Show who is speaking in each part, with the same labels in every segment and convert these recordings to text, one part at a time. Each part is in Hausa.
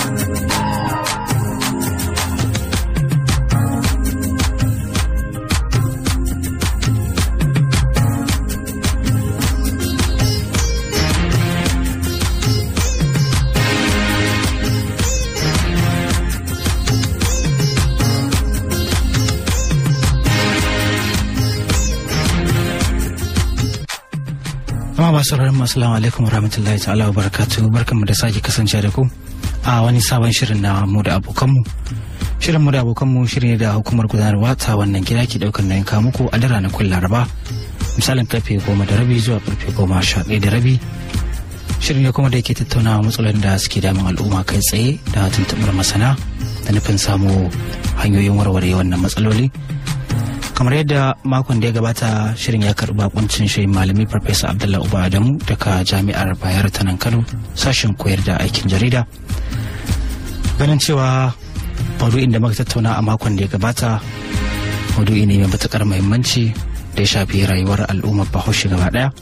Speaker 1: Jama'a masu sauraron mu assalamu alaikum warahmatullahi ta'ala wa barakatuhu barkanmu da sake kasance da ku a wani sabon shirin na mu da abokanmu. Shirin mu da abokanmu shirin ne da hukumar gudanarwa ta wannan gida ke daukar nayin kawo muku a da ranakun Laraba misalin karfe goma da rabi zuwa karfe goma sha ɗaya da rabi. Shirin ne kuma da yake tattaunawa matsalolin da suke damun al'umma kai tsaye da tuntuɓar masana da nufin samu hanyoyin warware wannan matsaloli. kamar yadda makon da ya gabata shirin ya karɓi bakuncin shi malami farfesa abdullahi uba adamu daga jami'ar bayar ta nan kano sashen koyar da aikin jarida ganin cewa maudu'in da muka tattauna a makon da ya gabata maudu'i ne mai matukar muhimmanci da ya shafi rayuwar al'ummar bahaushe gaba daya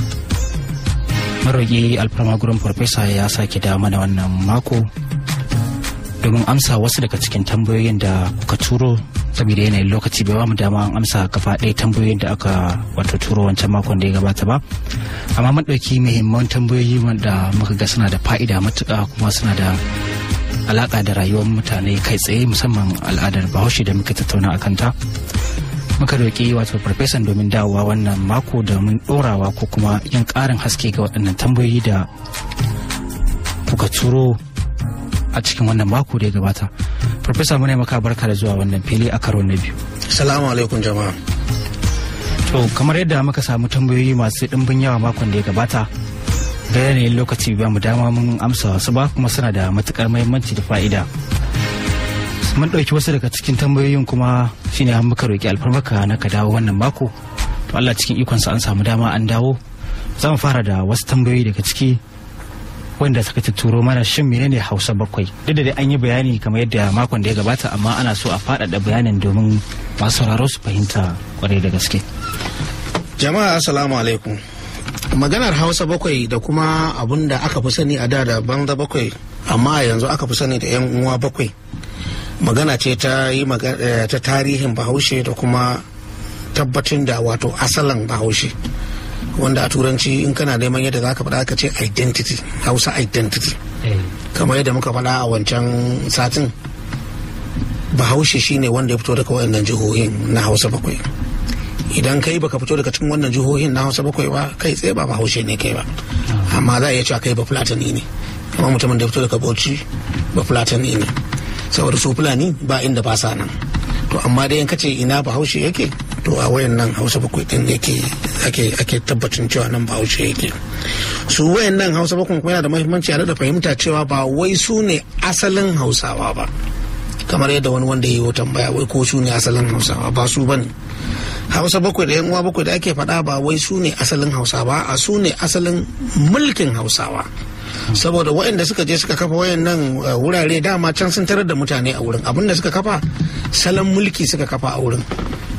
Speaker 1: maroƙi alfarma gurin farfesa ya sake da mana wannan mako domin amsa wasu daga cikin tambayoyin da kuka turo saboda yanayin lokaci bai bamu dama an amsa gaba ɗaya tambayoyin da aka wato turo wancan makon da ya gabata ba amma mun ɗauki muhimman tambayoyi wanda muka ga suna da fa'ida matuƙa kuma suna da alaƙa da rayuwar mutane kai tsaye musamman al'adar bahaushe da muka tattauna a kanta muka roƙi wato farfesan domin dawowa wannan mako domin ɗorawa ko kuma yin ƙarin haske ga waɗannan tambayoyi da kuka turo a cikin wannan mako da ya gabata Farfesa muna maka barka da zuwa wannan fili a karo na biyu.
Speaker 2: Salamu alaikum jama'a.
Speaker 1: To kamar yadda muka samu tambayoyi masu ɗimbin yawa makon da ya gabata ga yanayin lokaci ba mu dama mun amsa wasu ba kuma suna da matukar muhimmanci da fa'ida. Mun ɗauki wasu daga cikin tambayoyin kuma shine an muka roƙi alfarmaka na ka dawo wannan mako. To Allah cikin ikonsa an samu dama an dawo. Za mu fara da wasu tambayoyi daga ciki wanda suka turo mana shin menene hausa bakwai duk da dai an yi bayani kamar yadda makon da ya gabata amma ana so a faɗaɗa bayanin domin masu sauraro su fahimta kwarai da gaske
Speaker 2: jama'a assalamu alaikum maganar hausa bakwai da kuma abun da aka fi sani a da da banza bakwai amma yanzu aka fi sani da yan uwa bakwai magana ce ta yi ta tarihin bahaushe da kuma tabbatin da wato asalin bahaushe wanda a turanci in kana neman yadda za ka faɗa ka ce identity hausa identity kamar yadda muka faɗa a wancan satin bahaushe shine wanda ya fito daga wayannan jihohin na hausa bakwai idan kai baka fito daga cikin wannan jihohin na hausa bakwai ba kai tsaye ba bahaushe ne kai ba amma za a iya cewa kai ba fulatani ne kamar mutumin da ya fito daga bauchi ba fulatani ne saboda su fulani ba inda ba sa nan to amma dai in kace ina bahaushe yake to a wayan nan hausa bakwai din yake ake ake tabbacin cewa nan bahaushe yake su wayan nan hausa bakwai kuma yana da muhimmanci a da fahimta cewa ba wai su ne asalin hausawa ba kamar yadda wani wanda ya yi tambaya wai ko su ne asalin hausawa ba su bane hausa bakwai da yan uwa bakwai da ake faɗa ba wai su ne asalin hausawa a su ne asalin mulkin hausawa saboda waɗanda suka je suka kafa wayannan wurare dama can sun tarar da mutane a wurin abinda suka kafa salon mulki suka kafa a wurin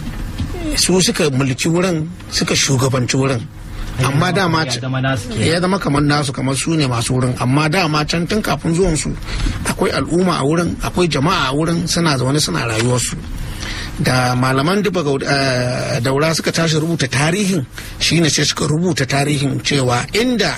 Speaker 2: su suka mulki wurin suka shugabanci wurin amma dama ya zama kamar nasu kamar su ne masu wurin amma dama can tun kafin zuwan su akwai al'umma a wurin akwai jama'a a wurin suna zaune suna rayuwarsu da malaman duba daura suka tashi rubuta tarihin shine sai suka rubuta tarihin cewa inda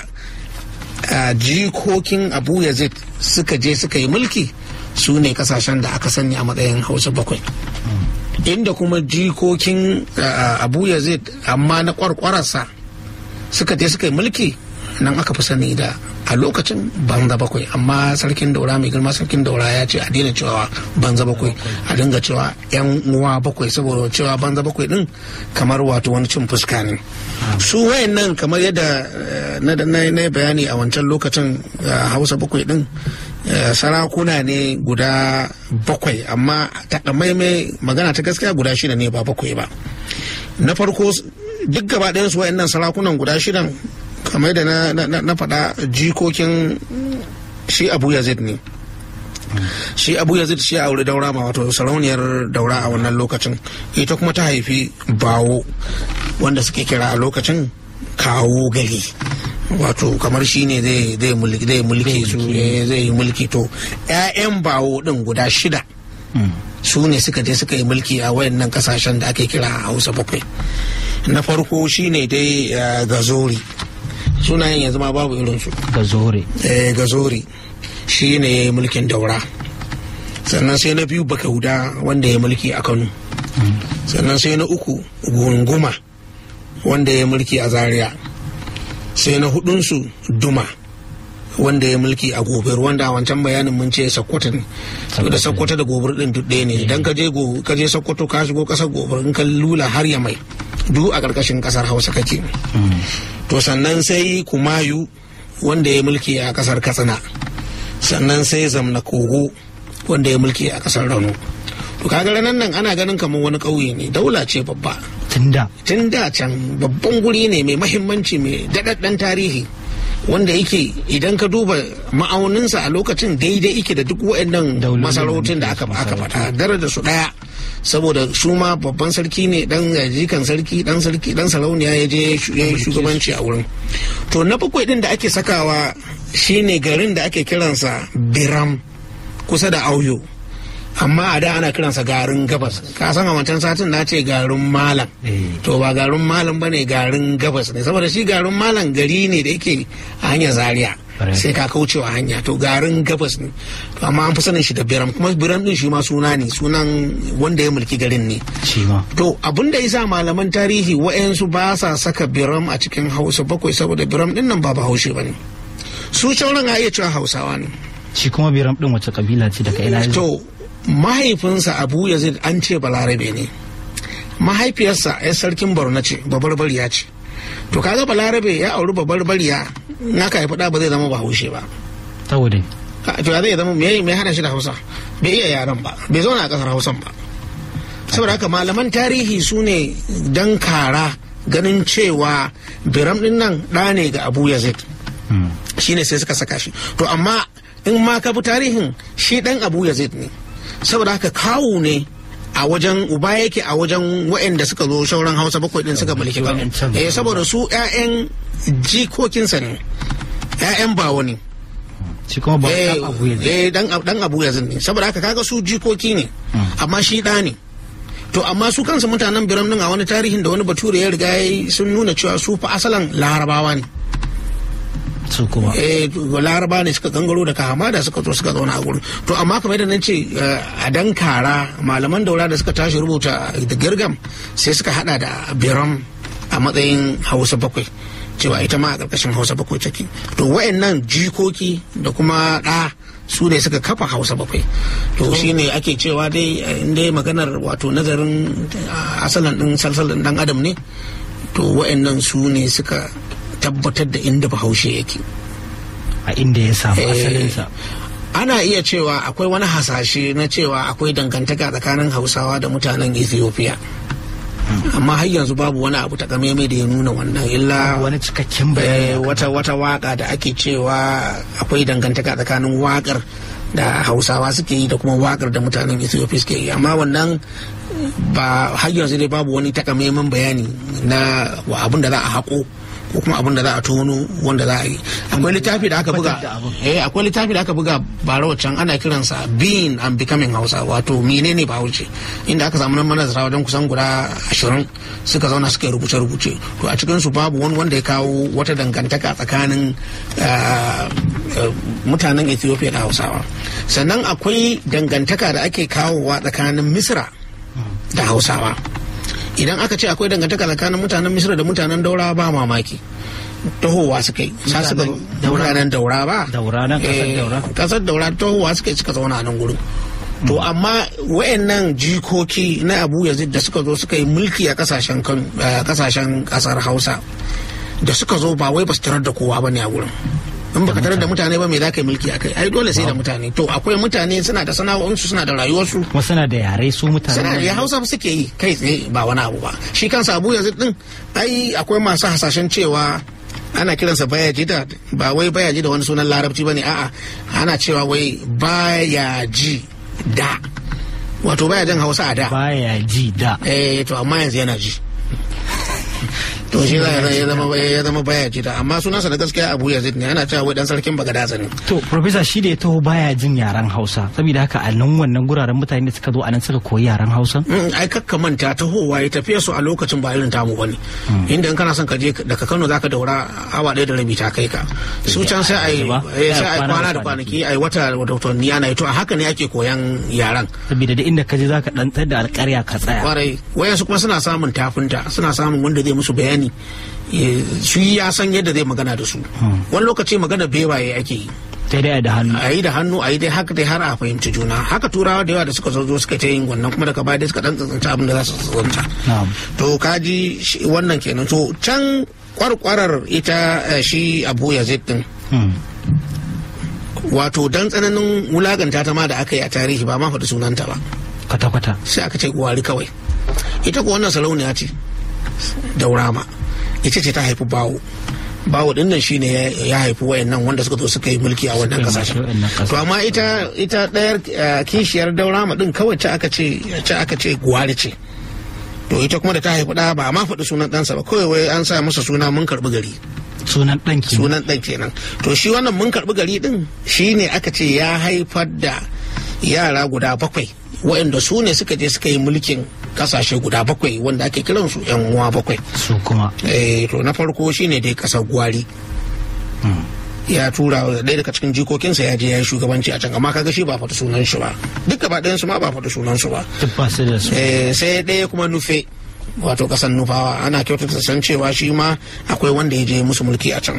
Speaker 2: jikokin abu yazid suka je suka yi mulki su ne kasashen da aka sani a matsayin hausa bakwai inda kuma jikokin abu yazid amma na kwarkwararsa suka je suka yi mulki nan aka fi sani da a lokacin banza bakwai amma sarkin daura mai girma sarkin daura ya ce a daina cewa banza bakwai a dinga cewa yan uwa bakwai saboda cewa banza bakwai din kamar wato wani cin fuska ne su wayan nan kamar yadda na bayani a wancan lokacin hausa bakwai din sarakuna ne guda bakwai amma takamaimai magana ta gaskiya guda shida ne ba bakwai ba na farko duk gaba ɗayan su wayannan sarakunan guda shidan kamar da na faɗa jikokin shi abu yazid ne shi abu yazid shi a aure daura ma wato sarauniyar daura a wannan lokacin ita kuma ta haifi bawo wanda suke kira a lokacin kawo gari wato kamar shi ne zai mulki zai mulki su eh, zai yi mulki to 'ya'yan bawo din guda shida su ne suka je suka yi mulki a wayannan kasashen da ake kira hausa bakwai na farko shine dai eh, gazori sunayen yanzu ma babu irinsu
Speaker 1: ga zore
Speaker 2: eh, gazori shi ne ya yi mulkin daura sannan sai na biyu bakauda wanda ya yi mulki a kano sannan sai na uku gunguma wanda ya yi mulki a zaria sai na hudunsu duma wanda ya mulki a gobir wanda a wancan bayanin mun ce sokoto ne to da sokoto da gobir din duk ɗaya ne idan ka je go ka je sokoto ka shigo kasar gobir in ka lula har ya mai duk a ƙarƙashin ƙasar hausa kake to sannan sai kumayu wanda ya mulki a ƙasar katsina sannan sai zamna kogo wanda ya mulki a ƙasar rano to kaga ranar nan ana ganin kamar wani ƙauye ne daula ce babba
Speaker 1: tunda
Speaker 2: tun da can babban guri ne mai mahimmanci mai daɗaɗɗen tarihi wanda yake idan ka duba ma'auninsa a lokacin daidai yake da duk waɗannan
Speaker 1: Daulolin
Speaker 2: masarautun da aka aka faɗa daraja su ɗaya saboda su ma babban sarki ne dan jikan sarki dan sarki dan sarauniya ya je ya yi shugabanci a wurin to na bakwai din da ake sakawa shine garin da ake kiransa biram kusa da auyo amma a da ana kiransa garin gabas ka san a wancan satin na ce garin malam
Speaker 1: Eh.
Speaker 2: to ba garin malam bane garin gabas ne saboda shi garin malam gari ne da yake a hanyar zaria
Speaker 1: Right.
Speaker 2: sai ka kaucewa hanya to garin gabas ne to amma an fi sanin shi da biram kuma biram din shi ma suna ne sunan wanda ya mulki garin ne
Speaker 1: shi ma
Speaker 2: to abin da yasa malaman tarihi wa'yansu ba sa saka biram a cikin hausa bakwai saboda biram din nan ba bahaushe ba ne su shauran a iya cewa hausawa ne
Speaker 1: shi kuma biram din wace kabila ce daga ina ya zo?
Speaker 2: to mahaifinsa abu yazid an ce balarabe ne mahaifiyarsa ya sarkin borno ce babarbariya ce to kaga balarabe ya auri babarbariya naka haifi ɗa ba zai zama bahaushe ba
Speaker 1: saboda
Speaker 2: a to ya zai zama me me hana shi da hausa bai iya yaran ba bai zauna a kasar hausan ba saboda haka malaman tarihi su ne dan kara ganin cewa biram din nan ɗa ne ga abu yazid
Speaker 1: Mm.
Speaker 2: shine sai suka saka shi to amma in ma ka bi tarihin shi dan abu yazid ne saboda haka kawu ne a wajen uba yake a wajen waɗanda suka zo shauran hausa bakwai din suka mulki kano
Speaker 1: Waɗancan.
Speaker 2: eh saboda su 'ya'yan jikokinsa ne 'ya'yan bawo ne
Speaker 1: shi kuma ba
Speaker 2: eh
Speaker 1: ɗan abu ya zo.
Speaker 2: eh, dan dan abu yazid ne saboda haka kaga su jikoki ne amma shi ɗa ne to amma su kansu mutanen biram din a wani tarihin da wani bature ya riga ya yi sun nuna cewa su fa asalan larabawa ne
Speaker 1: su kuma
Speaker 2: eh laraba ne suka gangaro daga hamada suka zo suka zauna a gurin to amma kamar yadda nan ce eh, a dan kara malaman daura da suka tashi rubuta da girgam sai suka hada da biram a matsayin hausa bakwai cewa ita ma a ƙarƙashin hausa bakwai take to wayannan jikoki da kuma ɗa su ne suka kafa hausa bakwai to shine ake cewa dai eh, in dai maganar wato nazarin eh, asalin ɗin salsalin ɗan adam ne to wayannan su ne suka tabbatar da inda bahaushe yake
Speaker 1: a inda ya samu
Speaker 2: Eh,
Speaker 1: asalinsa
Speaker 2: ana iya cewa akwai wani hasashe na cewa akwai dangantaka tsakanin hausawa da mutanen ethiopia amma har yanzu babu wani abu takamaimai da ya nuna wannan illa
Speaker 1: wani cikakken
Speaker 2: eh,
Speaker 1: bayani akan
Speaker 2: wata wata waka da ake cewa akwai dangantaka tsakanin wakar da hausawa suke yi da kuma wakar da mutanen ethiopia suke yi amma wannan ba har yanzu dai babu wani takamaiman bayani na wa abin da za a haƙo ko kuma abin da za a tono wanda za a yi akwai littafi da aka buga
Speaker 1: Tabbatar da abin.
Speaker 2: eh akwai littafi da aka buga bara wacan ana kiransa being and becoming hausa wato menene bahaushe inda aka samu nan manazara wajen kusan guda ashirin suka zauna suka yi rubuce-rubuce to a cikinsu babu wani wanda ya kawo wata dangantaka tsakanin ah, ah, mutanen ethiopia da hausawa sannan akwai dangantaka da ake kawowa tsakanin misra da hausawa idan aka ce akwai dangantaka tsakanin mutanen misra da mutanen daura ba mamaki tahowa suka yi sa suka
Speaker 1: Mutanen Daura.
Speaker 2: mutanen daura ba
Speaker 1: Daura nan, kasar
Speaker 2: Eh,
Speaker 1: Daura.
Speaker 2: kasar daura tahowa suka yi suka zauna a nan gurin to amma wayannan jikoki na abu yazid da suka zo suka yi mulki a kasashen kan eh, kasashen kasar hausa da suka zo ba wai ba su tarar da kowa ba ne a gurin in baka tarar da mutane ba me za ka yi mulki a kai ai dole sai da mutane to akwai mutane suna da sana'o'insu suna da rayuwarsu
Speaker 1: kuma suna da yare su mutane
Speaker 2: suna ya hausa suke yi kai tsaye ba wani abu ba shi kansa abu yanzu din ai akwai masu hasashen cewa ana kiransa bayaji da ba wai bayaji da wani sunan larabci ba ne a'a ana cewa wai bayaji da wato baya jin hausa a da
Speaker 1: baya ji da
Speaker 2: eh to amma yanzu yana ji to shi za ya zama ya zama baya jita amma sunansa da gaskiya Abu Yazid ne ana cewa wai dan sarkin Bagadaza ne
Speaker 1: to professor shi da ya taho baya jin yaren Hausa saboda haka a nan wannan guraren mutane da suka zo a nan suka koyi yaren Hausa
Speaker 2: Mm, ai kakka manta tahowa ya tafiya su a lokacin ba irin tamu bane inda in kana son ka je daga Kano zaka daura awa ɗaya da rabi ta kai ka su can sai ai
Speaker 1: Ba?
Speaker 2: eh, sai ai
Speaker 1: Kwana da
Speaker 2: kwana da kwanaki ai wata wata watanni ana yi to a haka ne ake koyan yaran
Speaker 1: saboda da inda ka je zaka dan tsar da alƙarya ka tsaya
Speaker 2: kwarai wayansu kuma suna samun tafinta suna samun wanda zai musu bayani eh, shi ya san yadda zai magana da su wani lokaci magana bewaye ake yi
Speaker 1: sai dai da hannu
Speaker 2: a yi da hannu a yi dai haka dai har a fahimci juna haka turawa da yawa da suka zo zo suka ta yin wannan kuma daga baya dai suka dan tsantsanta abin da za su tsantsanta
Speaker 1: na'am
Speaker 2: to kaji shi- wannan kenan to can kwarkwarar ita eh, shi abu yazid din
Speaker 1: Hmm.
Speaker 2: wato dan tsananin wulaganta ta ma da aka yi a tarihi ba ma faɗi sunanta ba
Speaker 1: kwata-kwata
Speaker 2: sai aka ce gwari kawai ita ko wannan sarauniya ce daurama ita ce ta haifi bawo bawo din nan shine ya- ya haifi wayannan wanda suka zo suka yi mulki a wannan
Speaker 1: Suka yi
Speaker 2: kasashen
Speaker 1: mulki a wannan kasashen.
Speaker 2: to amma ita ita ɗayar eh, kishiyar daurama din kawai ce aka ce ce aka ce gwari ce to ita kuma da ta haifi ɗa ba a ma faɗi sunan ɗansa ba kawai wai an sa masa suna mun karɓi gari
Speaker 1: sunan ɗan ki
Speaker 2: sunan ɗan kenan to shi wannan mun karɓi gari ɗin shi ne aka ce ya haifar da yara guda bakwai waɗanda su ne suka je suka yi mulkin kasashe guda bakwai wanda ake kiran su yan uwa bakwai
Speaker 1: su kuma
Speaker 2: eh to na farko shine dai kasar gwari ya tura ɗaya daga cikin jikokinsa ya je ya yi shugabanci a can amma kaga shi ba faɗi sunan shi ba duk gaba ɗayan su ma ba faɗi sunan su ba
Speaker 1: duk ba su da su
Speaker 2: Eh, sai ɗaya kuma nufe wato ƙasar nufawa ana kyautata san cewa shi ma akwai wanda ya je musu mulki a can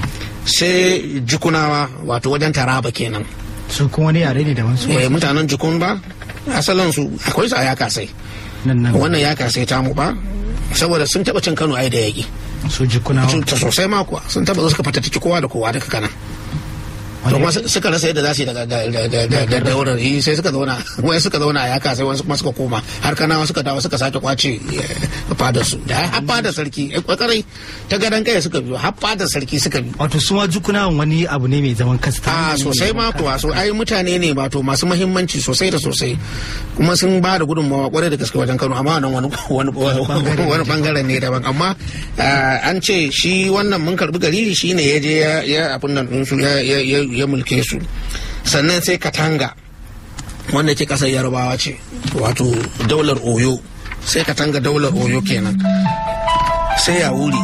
Speaker 2: sai jikunawa wato wajen taraba kenan
Speaker 1: su kuma wani yare ne daban su
Speaker 2: Eh, mutanen jikun ba asalin su akwai su a ya kasai
Speaker 1: nan nan
Speaker 2: wannan ya kasai tamu ba saboda sun taɓa cin kano ai da yaƙi
Speaker 1: su jikunawa
Speaker 2: ta sosai ma kuwa sun taɓa zo suka fatattaki kowa da kowa daga kanan to kuma su- suka rasa yadda za su yi daga da da da da da daular yi sai suka zauna wai suka zauna a yaka sai wasu kuma suka koma har kanawa suka dawo suka sake kwace eh, fadar su da har fadar sarki eh, kwakarai ta gadon kai suka biyo har fadar sarki suka biyo
Speaker 1: wato su ma jikunawan wani abu ne mai zaman kasta
Speaker 2: a sosai ma kuwa so ai mutane ne wato masu mahimmanci sosai da sosai kuma sun ba da gudunmawa kwarai da gaske wajen Kano amma nan wani wani wani bangaren ne daban amma ah, an ce shi wannan mun karbi gari shine ya je ya ya abin nan din su ya ya ya- ya mulke su sannan sai Katanga wanda ke kasar Yarbawa ce wato daular Oyo sai Katanga daular Oyo kenan sai ya wuri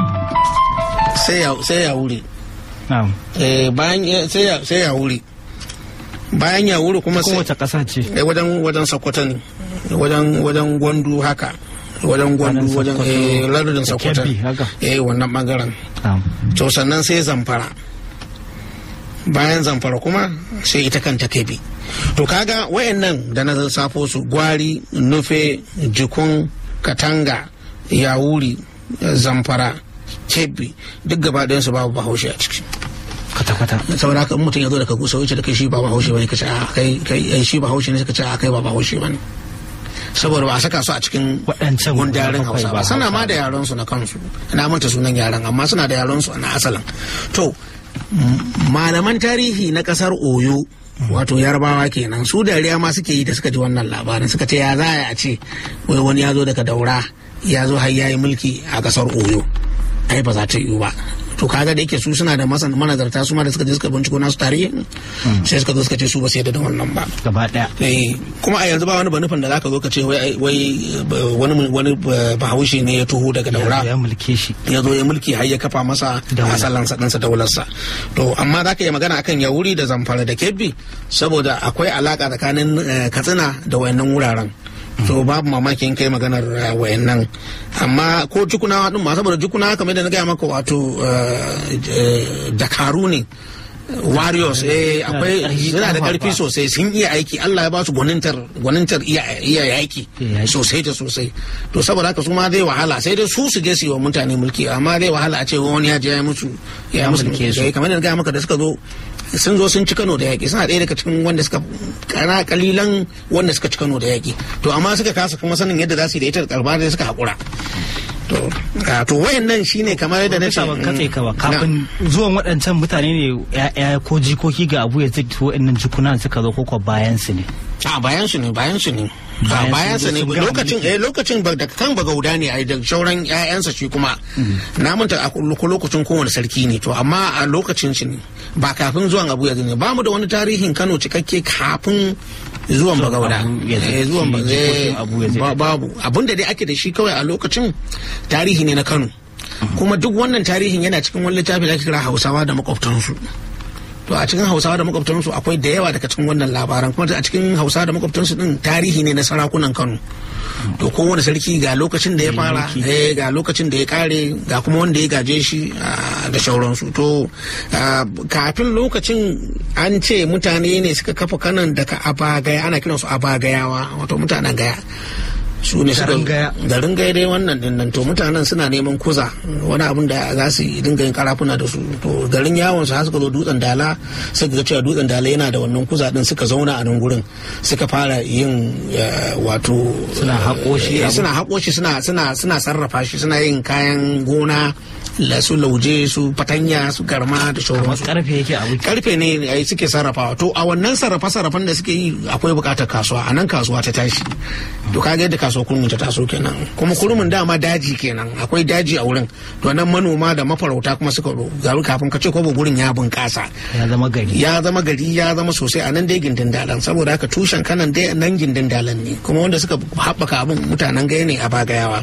Speaker 2: sai ya sai ya wuri
Speaker 1: na'am
Speaker 2: Eh, bayan ya- sai ya sai ya wuri bayan ya wuri kuma sai
Speaker 1: kowace ƙasa ce
Speaker 2: eh, wajen wajen sokoto ne wajen wajen gwandu haka wajen gwandu
Speaker 1: Wajen
Speaker 2: wajen
Speaker 1: Sokoto.
Speaker 2: eh, lardin sokoto
Speaker 1: Kebbi, haka.
Speaker 2: eh wannan bangaren
Speaker 1: na'am
Speaker 2: to sannan sai zamfara bayan zamfara kuma sai ita kanta kebi to kaga wayannan da na safo su gwari nufe jikun katanga yawuri zamfara kebbi duk gaba ɗayansu babu bahaushe a ciki
Speaker 1: kwata-kwata
Speaker 2: saboda haka in mutum ya zo daga gusa wuce da kai shi ba bahaushe bane kace a kai kai ai shi bahaushe ne suka ce a kai ba bahaushe bane saboda ba a saka su a cikin
Speaker 1: Waɗancan
Speaker 2: gundarin
Speaker 1: bakwai
Speaker 2: hausa
Speaker 1: ba
Speaker 2: ba sana ma
Speaker 1: Hausa
Speaker 2: da yaran su na kansu na manta sunan yaran amma suna da yaran su na asalin to m- malaman tarihi na kasar oyo wato yarbawa kenan su dariya ma suke yi da suka ji wannan labarin suka ce ya za a ce wai wani ya zo daga daura ya zo har ya yi mulki a kasar oyo ai ba za ta yiwu ba to kaga da yake su suna da masan manazarta su ma da suka je suka binciko nasu tarihi sai suka zo suka ce su ba su yadda da wannan ba
Speaker 1: gaba ɗaya
Speaker 2: Eh, kuma a yanzu ba wani banufin da zaka zo ka ce wai wai ba- wani wani ba- bahaushe ne ya tuho daga daura
Speaker 1: ya mulke shi
Speaker 2: ya zo ya mulki har ya kafa masa
Speaker 1: Daula.
Speaker 2: asalansa ɗinsa daularsa to amma za ka yi magana akan yauri da zamfara da kebbi saboda akwai alaka tsakanin eh, katsina da wayannan wuraren to babu mamaki in kai maganar eh, wayannan amma ko jukunawa din ma saboda jukunawa kamar da na gaya maka wato eh, eh, dakaru ne warriors eh akwai
Speaker 1: ƙarfi,
Speaker 2: suna da
Speaker 1: ƙarfafa.
Speaker 2: karfi sosai sun iya aiki Allah ya ba su gwanintar gwanintar iya iya yaki
Speaker 1: Iya yaki.
Speaker 2: sosai da sosai to saboda haka su ma zai wahala sai dai su su je su yi wa mutane mulki amma zai wahala a ce wani ya je ya yi musu ya
Speaker 1: Ya
Speaker 2: musu
Speaker 1: mulke su.
Speaker 2: mulki kamar da na gaya maka da suka zo sun zo sun ci Kano da yaƙi suna ɗaya daga cikin wanda suka kana kalilan wanda suka ci Kano da yaƙi to amma suka kasa kuma sanin yadda za su yi da ita da karba da suka haƙura to a, to wayannan shine kamar yadda na ce
Speaker 1: ban katse ka ba
Speaker 2: mm,
Speaker 1: kafin zuwan waɗancan mutane ne ya'ya ko jikoki ga abu ya zai waɗannan jikunan suka zo koko bayan su ne
Speaker 2: a bayan su ne bayan su ne a
Speaker 1: Bayan
Speaker 2: bayan
Speaker 1: sun
Speaker 2: su ne
Speaker 1: zo sun gama
Speaker 2: lokacin
Speaker 1: mulki.
Speaker 2: eh lokacin ba da kan bagauda ne ai da shauran ƴaƴansa shi kuma na manta a ko lokacin kowane sarki ne to amma a lokacin shi ne ba kafin zuwan Abu Yazid ne ba mu da wani tarihin Kano cikakke kafin zuwan bagauda
Speaker 1: Abu Yazid,
Speaker 2: Eh, zuwan ba-
Speaker 1: shi jikokin
Speaker 2: eh,
Speaker 1: Abu Yazid.
Speaker 2: ba- babu abinda dai ake da shi kawai a lokacin tarihi ne na Kano kuma duk wannan tarihin yana cikin wani littafi da ake kira Hausawa da makwabtansu to a cikin hausawa da makwabtansu akwai da yawa daga cikin wannan labaran kuma a cikin hausawa da makwabtansu din tarihi ne na sarakunan kano to kowane sarki ga lokacin da ya fara eh, ga lokacin da ya kare ga kuma wanda ya gaje shi ah, da shauransu to ah, kafin lokacin an ce mutane ne suka kafa kanan daga abagaya ana kiransu abagayawa wato mutanen gaya su ne suka
Speaker 1: Garin Gaya.
Speaker 2: garin gaya dai wannan din nan to mutanen suna neman kuza wani abin da za su yi dinga yin karafuna da su to garin yawon su har suka zo dutsen dala suka ga cewa dutsen dala yana da wannan kuza din suka zauna a nan gurin suka fara yin eh, wato
Speaker 1: Suna haƙo shi
Speaker 2: eh,
Speaker 1: abu.
Speaker 2: suna haƙo shi suna suna suna sarrafa shi suna yin kayan gona la su lauje su fatanya su garma da
Speaker 1: amma
Speaker 2: sauransu
Speaker 1: karfe yake abu
Speaker 2: karfe ne ai suke sarrafawa to a wannan sarrafa sarrafan da suke yi akwai bukatar kasuwa a nan kasuwa ta tashi to kaga yadda kasuwa kurmin ta taso kenan kuma kurmin dama daji kenan akwai daji a wurin to nan manoma da mafarauta kuma suka ro garu kafin ka ce ko gurin ya bunkasa
Speaker 1: ya zama gari
Speaker 2: ya zama gari ya zama sosai a nan dai gindin dalan saboda haka tushen kanan dai nan gindin dalan ne kuma wanda suka haɓaka abin mutanen gaya ne a bagayawa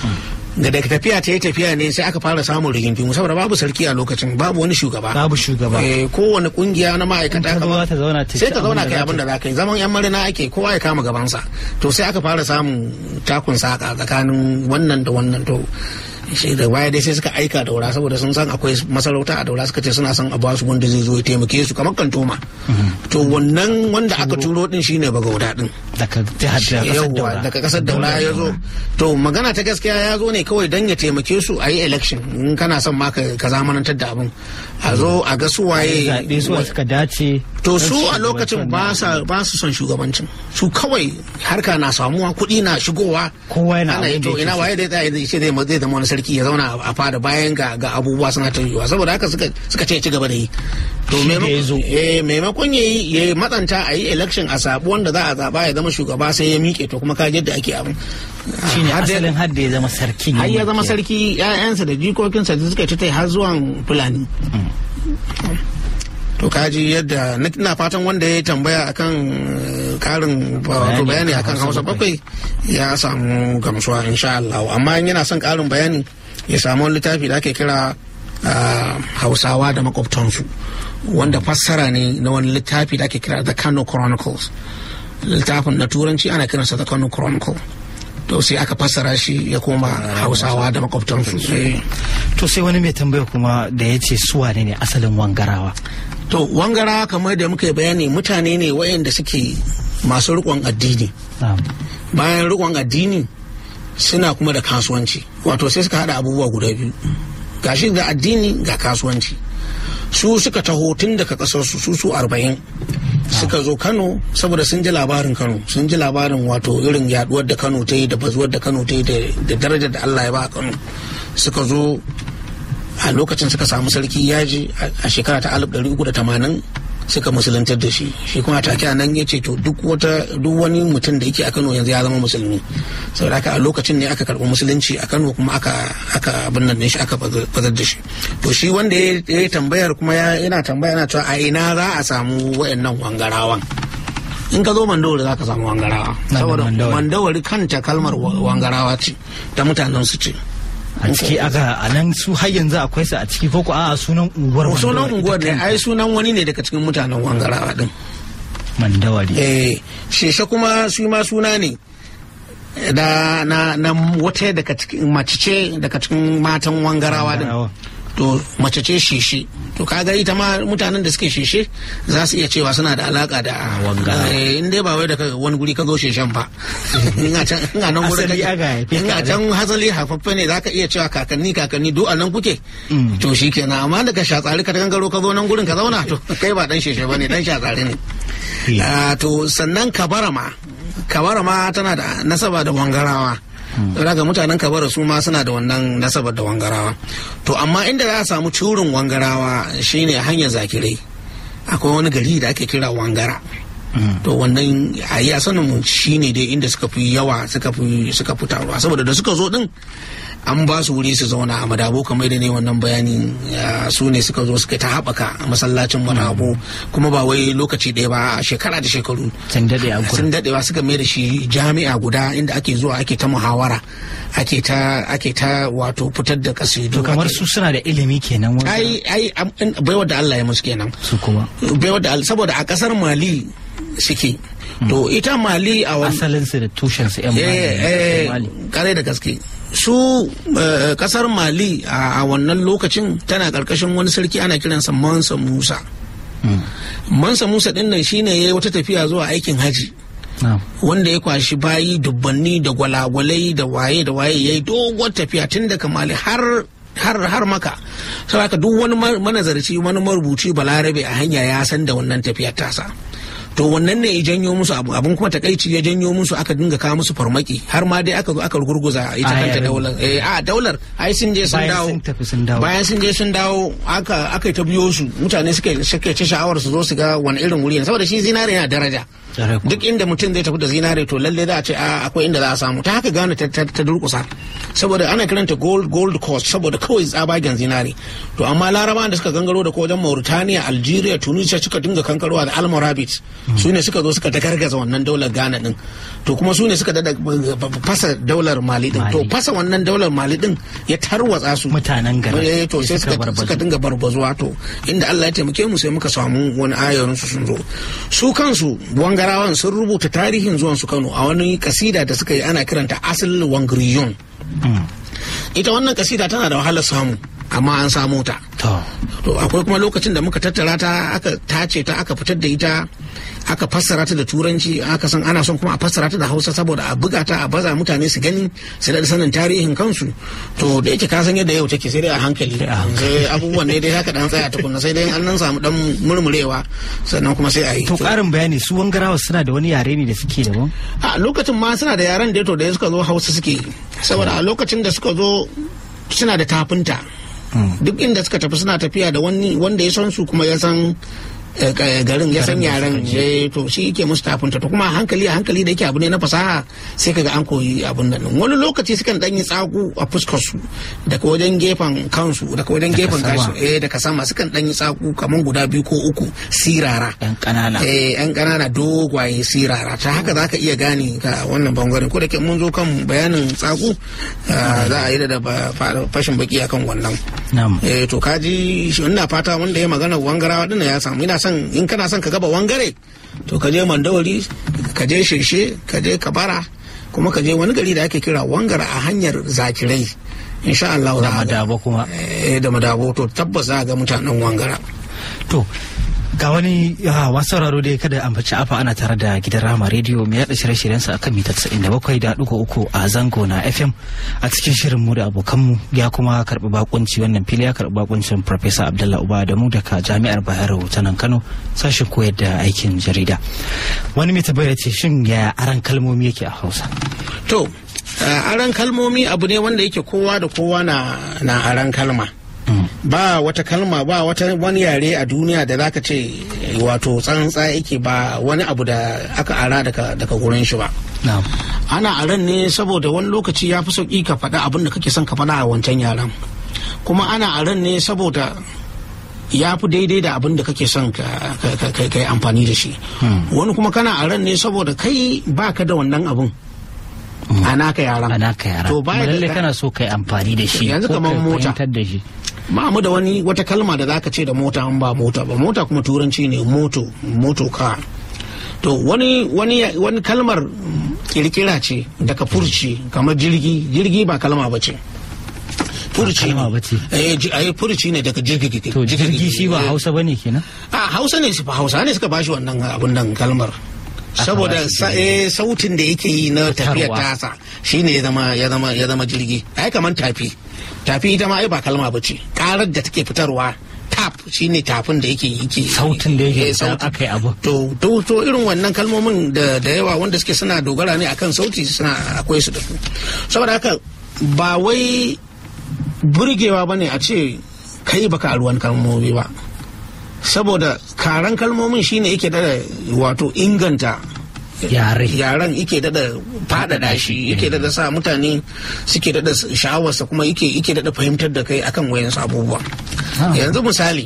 Speaker 2: da daga tafiya ta yi tafiya ne sai aka fara samun rigingimu saboda babu sarki a lokacin babu wani shugaba
Speaker 1: babu shugaba
Speaker 2: Eh, kowane kungiya na ma'aikata
Speaker 1: In ta zo za ta zauna ta
Speaker 2: sai
Speaker 1: ci
Speaker 2: ka zauna
Speaker 1: abin da
Speaker 2: kai
Speaker 1: za
Speaker 2: abin da za ka yi zaman yan marina ake kowa ya kama gabansa to sai aka fara samun takun saka tsakanin wannan da wannan to shi da baya dai sai suka aika daura saboda sun san akwai masarauta a daura suka ce suna son a ba su wanda zai zo ya taimake su kamar kantoma to wannan wanda aka turo din shine bagauda din
Speaker 1: daga jihar da kasar
Speaker 2: yawwa
Speaker 1: daura
Speaker 2: daga kasar daura ya zo to magana ta gaskiya ya zo ne kawai don ya taimake su a yi election in kana son ma ka ka zamanantar da abin a zo a ga su waye
Speaker 1: zaɓe su suka dace
Speaker 2: to
Speaker 1: don
Speaker 2: su a
Speaker 1: shugabanci
Speaker 2: lokacin
Speaker 1: wannan
Speaker 2: ba sa ba su son shugabancin su kawai harka na samuwa kuɗi na shigowa
Speaker 1: Kowa yana
Speaker 2: ana yi
Speaker 1: abin da
Speaker 2: to
Speaker 1: yake
Speaker 2: ina
Speaker 1: so.
Speaker 2: waye da zai zai ce zai zai zama wani sarki ya zauna a fada bayan ga ga abubuwa suna ta yiwuwa saboda haka suka suka ce ci gaba da yi to
Speaker 1: Shi da
Speaker 2: maimakon-
Speaker 1: ya zo.
Speaker 2: eh, maimakon ya yi ya yi matsanta a yi election a sabu wanda za a zaba ya zama shugaba sai ya miƙe to kuma ka ji yadda ake abin
Speaker 1: shine
Speaker 2: Har dai-
Speaker 1: asalin har da ya zama sarkin
Speaker 2: har ya
Speaker 1: yankin.
Speaker 2: zama sarki ƴaƴansa da jikokinsa da suka ci tai har zuwan fulani to kaji yadda na ina fatan wanda ya tambaya akan eh, karin wato
Speaker 1: Bayani
Speaker 2: bayani
Speaker 1: akan
Speaker 2: akan
Speaker 1: Hausa
Speaker 2: hausa bakwai ya samu gamsuwa insha Allah amma in yana son karin bayani ya samu wani littafi da ake kira ah, hausawa da makwabtansu wanda fassara ne na wani littafi da ake kira the Kano Chronicles littafin na turanci ana kiransa the Kano Chronicle to sai aka fassara shi ya koma hausawa da makwabtansu Eh.
Speaker 1: to sai wani mai tambaya kuma da ya ce su wane ne asalin wangarawa
Speaker 2: to wangara kamar da muka yi bayani mutane ne wayanda suke masu rikon addini
Speaker 1: Na'am.
Speaker 2: bayan rikon addini suna kuma da kasuwanci wato sai suka hada abubuwa guda biyu gashi da addini ga kasuwanci su suka taho tun daga kasar su su su arba'in suka zo kano saboda sun ji labarin kano sun ji labarin wato irin yaduwar da kano ta yi da bazuwar da kano ta yi da da darajar da allah ya ba kano suka zo a lokacin suka samu sarki yaji a shekara ta 1380 suka musuluntar da shi shi kuma take a nan ya ce to duk wata duk wani mutum da yake a Kano yanzu ya zama musulmi saboda haka a lokacin ne aka karɓi musulunci a Kano kuma aka aka abin nan ne shi aka bazar da shi to shi wanda ya ya yi tambayar kuma ya- yana tambaya yana cewa a ina za a samu wayannan wangarawan in ka zo mandawari za ka samu wangarawa
Speaker 1: Na da
Speaker 2: saboda
Speaker 1: Mandawari.
Speaker 2: mandawari kanta kalmar wa- wangarawa ce ta mutanen su ce
Speaker 1: a ciki aka a nan su har yanzu akwai su a ciki ko ko a sunan unguwar
Speaker 2: sunan
Speaker 1: Mandawari
Speaker 2: unguwar
Speaker 1: ita
Speaker 2: ne
Speaker 1: kanta.
Speaker 2: ai sunan wani ne daga cikin mutanen wangarawa din
Speaker 1: mandawari
Speaker 2: eh sheshe kuma su ma suna ne da na, na wata daga cikin mace ce daga cikin matan wangarawa din
Speaker 1: Wangarawa.
Speaker 2: to mace ce sheshe to kaga ita ma mutanen da suke sheshe za su iya cewa suna da alaka da
Speaker 1: Wangarawa.
Speaker 2: eh, in dai ba wai daga wani guri ka zo sheshen ba in a can in a nan gurin
Speaker 1: Asali
Speaker 2: kake-
Speaker 1: aka haife
Speaker 2: in
Speaker 1: ka
Speaker 2: a
Speaker 1: a
Speaker 2: can hasali haifaffe ne zaka iya cewa kakanni kakanni duk a nan kuke
Speaker 1: Mm.
Speaker 2: to shi kenan amma daga shatsari ka gangaro ka zo nan gurin ka zauna to kai ba dan sheshe bane dan shatsari ne
Speaker 1: Eh.
Speaker 2: Ah, to sannan kabara ma kabara ma tana da nasaba da wangarawa daga mutanen kabara su ma suna da wannan nasabar da wangarawa to amma inda za a samu curin wangarawa shine hanyar zakirai akwai wani gari da ake kira wangara to wannan a yi sanin mu shine dai inda suka fi yawa suka fi suka fi taruwa saboda da suka zo din an ba su wuri su zauna a madabo kamar da ne wannan bayani su ne suka zo suka ta haɓaka masallacin madabo kuma ba wai lokaci ɗaya ba a shekara da shekaru
Speaker 1: sun daɗe a
Speaker 2: sun daɗewa suka mai da shi jami'a guda inda ake zuwa ake ta muhawara ake ta ake ta wato fitar da kasidu
Speaker 1: to kamar su suna da ilimi kenan wanda
Speaker 2: ai ai baiwa da Allah ya musu kenan
Speaker 1: su kuma
Speaker 2: baiwa da Allah saboda a kasar Mali suke to ita Mali a wani
Speaker 1: asalin su da tushen su yan Mali
Speaker 2: kare da gaske su kasar Mali a wannan lokacin tana karkashin wani sarki ana kiransa Mansa Musa Mansa Musa din nan shine yayi wata tafiya zuwa aikin haji wanda ya kwashi bayi dubbanni da gwalagwalai da waye da waye yayi doguwar tafiya tun daga Mali har har har maka saboda duk wani manazarci wani marubuci balarabe a hanya ya san da wannan tafiyar tasa to wannan ne ya janyo musu abu abun kuma takaici ya janyo musu aka dinga kawo musu farmaki har ma dai aka zo aka gurguza ita kanta daular eh a daular ai sun je sun dawo bayan sun je sun dawo aka aka ta biyo su mutane suka suka ci sha'awar su zo su ga wani irin wuri ne saboda shi zinare yana daraja duk inda mutum zai tafi da zinare to lalle za a ce akwai inda za a samu ta haka gane ta durkusa saboda ana kiranta gold gold coast saboda kawai tsabagen zinare to amma larabawan da suka gangaro da ko wajen mauritania algeria tunisia suka dinga kankarowa da almorabit su ne suka zo suka dagargaza wannan daular ghana din to kuma su ne suka dada fasa daular mali din to fasa wannan daular mali din ya tarwatsa su
Speaker 1: mutanen gari
Speaker 2: to sai suka dinga barbazuwa to inda Allah ya taimake mu sai muka samu wani ayarin su sun zo su kansu wangarawan sun rubuta tarihin zuwan su Kano a wani kasida da suka yi ana kiranta asal wangriyon ita wannan kasida tana da wahalar samu amma an samu ta to akwai kuma lokacin da muka tattara ta aka tace ta aka fitar da ita aka fassara ta da turanci aka san ana son kuma a fassara ta da hausa saboda a buga ta a baza mutane su gani su da sanin tarihin kansu to da yake ka san yadda yau take sai dai a hankali sai abubuwan ne dai haka dan tsaya tukunna sai dai an nan samu dan murmurewa sannan kuma sai a yi
Speaker 1: to karin bayani su wangarawa suna da wani yare ne da suke daban
Speaker 2: a lokacin ma suna da yaren da to da suka zo hausa suke saboda a lokacin da suka zo suna da tafinta duk inda suka tafi suna tafiya da wani wanda ya san su kuma ya san garin ya san yaren to shi yake musu tafinta to kuma hankali a hankali da yake abu ne na fasaha sai kaga an koyi abun nan wani lokaci sukan dan yi tsaku a fuskar su daga wajen gefen kansu daga wajen gefen kansu eh daga sama sukan dan yi tsaku kaman guda biyu ko uku sirara
Speaker 1: yan kanana
Speaker 2: eh yan kanana dogwaye sirara ta haka zaka iya gane ka wannan bangaren ko da ke mun zo kan bayanin tsaku za a yi da fashin baki akan wannan eh to kaji ina fata wanda ya magana wangarawa dinnan ya samu ina son in kana son ka gaba wangare to ka je mandawari ka je sheshe ka je kabara kuma ka je wani gari da ake kira wangara a hanyar zakirai insha Allah
Speaker 1: da madabo kuma
Speaker 2: eh da madabo to tabbas za ga mutanen wangara
Speaker 1: to ga wani wasu sauraro dai kada ambaci afa ana tare da gidan rama rediyo mai yada shirye-shiryensa a kan mita 97.3 a zango na fm a cikin shirin mu da abokanmu ya kuma karbi bakunci wannan fili ya karbi bakuncin Professor abdullah uba da mu daga jami'ar bayero ta nan kano sashen koyar da aikin jarida wani mai tabbaya ce shin ya aran kalmomi yake a hausa
Speaker 2: to aran kalmomi abu ne wanda yake kowa da kowa na aran kalma ba wata kalma ba wata wani yare a duniya da zaka ce wato tsantsa yake ba wani abu da aka ara daga daga gurin shi ba ana aran ne saboda wani lokaci ya fi sauki ka faɗa abin da kake son ka faɗa a wancan yaren kuma ana aran ne saboda ya fi daidai da abin da kake son ka yi amfani da shi wani kuma kana aran ne saboda kai baka da wannan abin a naka yaran
Speaker 1: a naka yaran to ba lalle kana so kai amfani da shi
Speaker 2: yanzu kamar mota
Speaker 1: da shi
Speaker 2: ba mu da wani wata kalma da zaka ce da mota an ba mota ba mota kuma turanci ne moto moto ka to wani wani wani kalmar kirkira ce daga furci kamar jirgi jirgi ba kalma ba ce furci ne eh furci ne daga jirgi
Speaker 1: to jirgi shi ba hausa bane kenan
Speaker 2: a hausa ne su hausa ne suka bashi wannan abun nan kalmar saboda sautin da yake yi na tafiyar tasa shine ya zama ya zama ya zama jirgi ai kaman tafi tafi ita ma ai ba kalma ba ce karar da take fitarwa ta tap shine tafin da yake yake
Speaker 1: sautin da yake
Speaker 2: eh, sauti.
Speaker 1: aka yi abu
Speaker 2: to to to irin wannan kalmomin da da yawa wanda suke suna dogara ne akan sauti suna akwai su da su saboda haka ba wai burgewa bane a ce kai baka ruwan kalmomi ba saboda karan kalmomin shine yake da wato inganta
Speaker 1: yare
Speaker 2: yaren yake dada faɗaɗa shi yake dada sa mutane suke dada sha'awarsa kuma yake yake dada fahimtar da kai akan wayansu abubuwa
Speaker 1: Ah.
Speaker 2: yanzu misali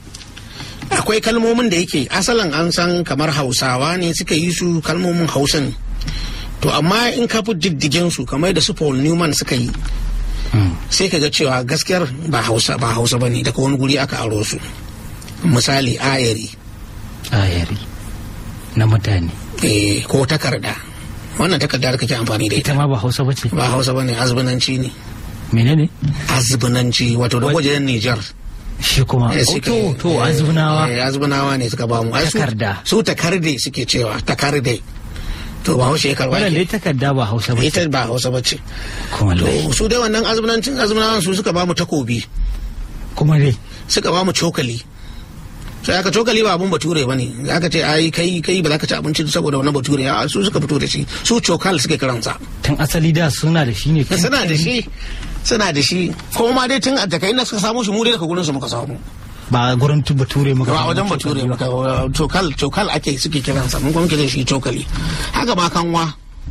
Speaker 2: akwai kalmomin da yake asalin an san kamar hausawa ne suka yi su kalmomin hausa ne to amma in ka fi diddigin su kamar da su paul newman suka yi
Speaker 1: Mm.
Speaker 2: sai ka ga cewa gaskiyar ba hausa ba hausa ba ne daga wani guri aka aro su misali ayari
Speaker 1: ayari na mutane
Speaker 2: eh, ko takarda wannan takarda da kake amfani da ita
Speaker 1: ita ma ba hausa ba ce
Speaker 2: ba hausa ba ne azbinanci ne
Speaker 1: menene
Speaker 2: azbinanci wato da wajen nijar
Speaker 1: shi kuma
Speaker 2: Eh,
Speaker 1: Oh,
Speaker 2: suka-
Speaker 1: to to azbunawa
Speaker 2: eh, azbunawa ne suka bamu Ai, su-
Speaker 1: Takarda.
Speaker 2: su takarde suke cewa takarde to ba haushe ya karba
Speaker 1: wannan
Speaker 2: ke.
Speaker 1: dai takarda ba hausa ba ce
Speaker 2: ita ba hausa bace
Speaker 1: kuma
Speaker 2: to
Speaker 1: lai
Speaker 2: su dai wannan azbunancin azbunawan su suka bamu takobi
Speaker 1: kuma dai
Speaker 2: suka bamu cokali sai aka cokali ba abun bature bane aka ce ai kai kai ba za ka ci abinci saboda wannan bature a su suka fito da shi su cokal suke kiransa
Speaker 1: tun asali da suna da shi ne tun-
Speaker 2: suna da shi suna da shi ko ma dai tun a daga inda suka samu shi mu dai daga gurin su muka samu
Speaker 1: ba gurin tu bature muka
Speaker 2: ba a
Speaker 1: samu
Speaker 2: wajen bature muka cokal cokal ake suke kiransa mun kuma muke da shi cokali haka ma kanwa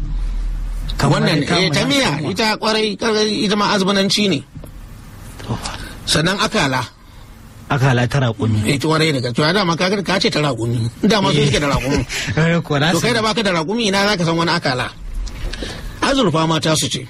Speaker 1: Kamar
Speaker 2: wannan
Speaker 1: dai
Speaker 2: eh, ta
Speaker 1: kamar
Speaker 2: miya
Speaker 1: kanwa.
Speaker 2: ita kwarai kwarai, ita ma azbananci ne
Speaker 1: To,
Speaker 2: sannan akala
Speaker 1: aka halata raƙumi
Speaker 2: ita kwarai daga to dama ka ka ce ta raƙumi dama su suke da raƙumi
Speaker 1: Eh, ko na
Speaker 2: to kai da
Speaker 1: san-
Speaker 2: baka da raƙumi ina zaka san wani akala azurfa ma ta su ce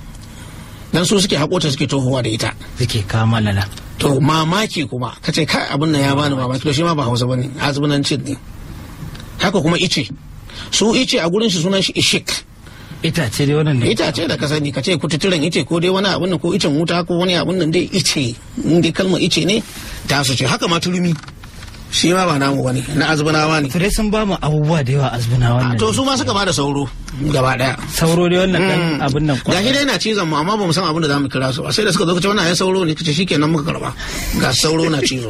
Speaker 2: dan su suke haƙota suke tohowa da ita
Speaker 1: suke kama lala
Speaker 2: to mamaki kuma ka ce kai abin nan ya bani mamaki to shi ma ba hausa bane azbunancin ne haka kuma ice su ice a gurin shi sunan shi ishik
Speaker 1: itace dai wannan ne
Speaker 2: itace da ka sani ka ce kututturen ice ko dai wani abin nan ko icen wuta ko wani abin nan dai ice in dai kalmar ice ne ta su ce haka ma turmi shi ma ba namu bane na azbunawa ne
Speaker 1: to dai sun ba mu abubuwa da yawa azbuna
Speaker 2: A,
Speaker 1: wannan
Speaker 2: to su ma suka bada sauro gaba daya
Speaker 1: sauro dai wannan dan
Speaker 2: Mm.
Speaker 1: abin nan
Speaker 2: ga shi dai na cizon mu amma ba mu san abin da zamu kira su ba sai da suka zo kace wannan ya sauro ne kace shikenan muka karba ga sauro na cizo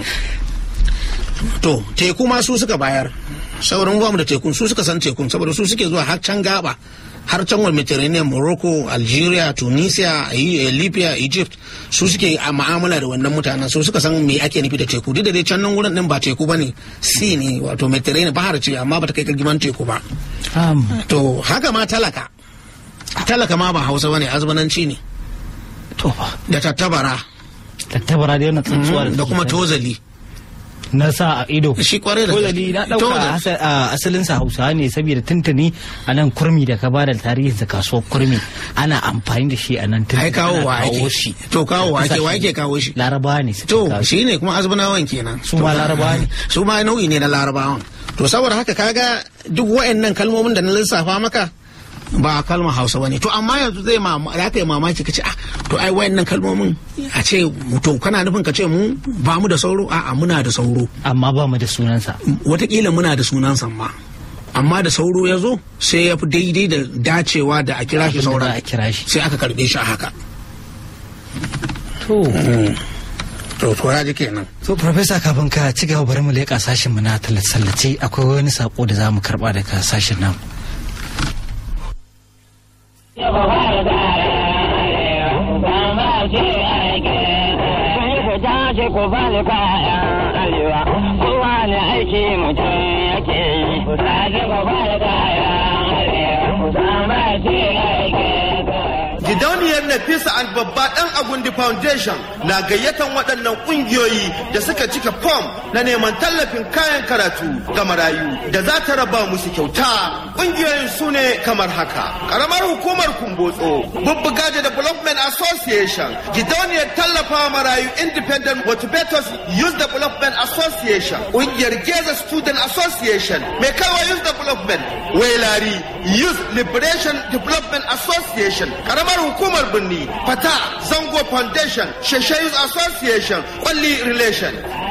Speaker 2: to teku ma su suka bayar sauran ba mu da tekun su suka san tekun saboda su suke zuwa har can gaba har can wal Mediterranean Morocco Algeria Tunisia eh, Libya Egypt su suke a ma'amala da wannan mutanen su suka san me ake nufi da teku duk da dai can nan wurin din ba teku bane sea ne wato Mediterranean bahar ce amma ba ta kai girman teku ba
Speaker 1: Am,
Speaker 2: to haka ma talaka talaka ma ba hausa bane azbananci ne
Speaker 1: to fa
Speaker 2: da tattabara
Speaker 1: tattabara dai wannan tsuntsuwa
Speaker 2: da
Speaker 1: suke
Speaker 2: kuma
Speaker 1: ta-
Speaker 2: tozali
Speaker 1: na sa a ido
Speaker 2: shi kwarai da
Speaker 1: tozali na dauka
Speaker 2: Tozali.
Speaker 1: asa- a asalin sa hausawa ne saboda tuntuni a nan kurmi da ka bada tarihin sa kasuwar kurmi ana amfani da shi a nan tuntuni
Speaker 2: ai kawo wa
Speaker 1: ana kawo
Speaker 2: ake
Speaker 1: shi
Speaker 2: to kawo wa ake wa
Speaker 1: Kasashe.
Speaker 2: ake kawo shi
Speaker 1: larabawa ne suke
Speaker 2: to
Speaker 1: kawo shi
Speaker 2: shi ne kuma azbanawan kenan
Speaker 1: Su ma
Speaker 2: To,
Speaker 1: larabawa ne.
Speaker 2: su ma nau'i ne na larabawan to saboda haka kaga duk wa'annan kalmomin da na lissafa maka ba kalmar hausa bane to amma yanzu zai ma za ka yi mamaki ka ce ah to ai wa'annan kalmomin a ce to kana nufin ka ce mu ba mu da sauro a'a muna da sauro
Speaker 1: amma ba mu da sunansa
Speaker 2: watakila muna da sunan ma amma da sauro ya zo sai ya fi daidai da dacewa da a kira shi
Speaker 1: Abin da
Speaker 2: sauran
Speaker 1: za a kira shi
Speaker 2: sai aka karbe shi a haka
Speaker 1: to
Speaker 2: to to ya ji kenan
Speaker 1: So, Profesa kafin ka ci gaba bari mu leƙa sashen mu na tallace akwai wani sako da za mu karɓa daga sashen nan.
Speaker 3: ku bani kayan arewa kowa ne aiki mutum yake yi ku sake ku bani kayan arewa ku sama ce aiki
Speaker 4: Gidauniyar Nafisa and babba ɗan Agundi Foundation na gayyatan waɗannan ƙungiyoyi da suka cika fom na neman tallafin kayan karatu ga marayu da za ta raba musu kyauta. Ƙungiyoyin su ne kamar haka. Ƙaramar hukumar Kumbotso, Bubbuga da Development Association, Gidauniyar tallafawa marayu Independent Motivators Youth Development Association, ƙungiyar Geza Student Association, Mai Kawa Youth Development, Wailari Youth Liberation Development Association, Ƙaramar hukumar birni Fata Zango Foundation, Sheshe Youth Association, Kwalli Relation,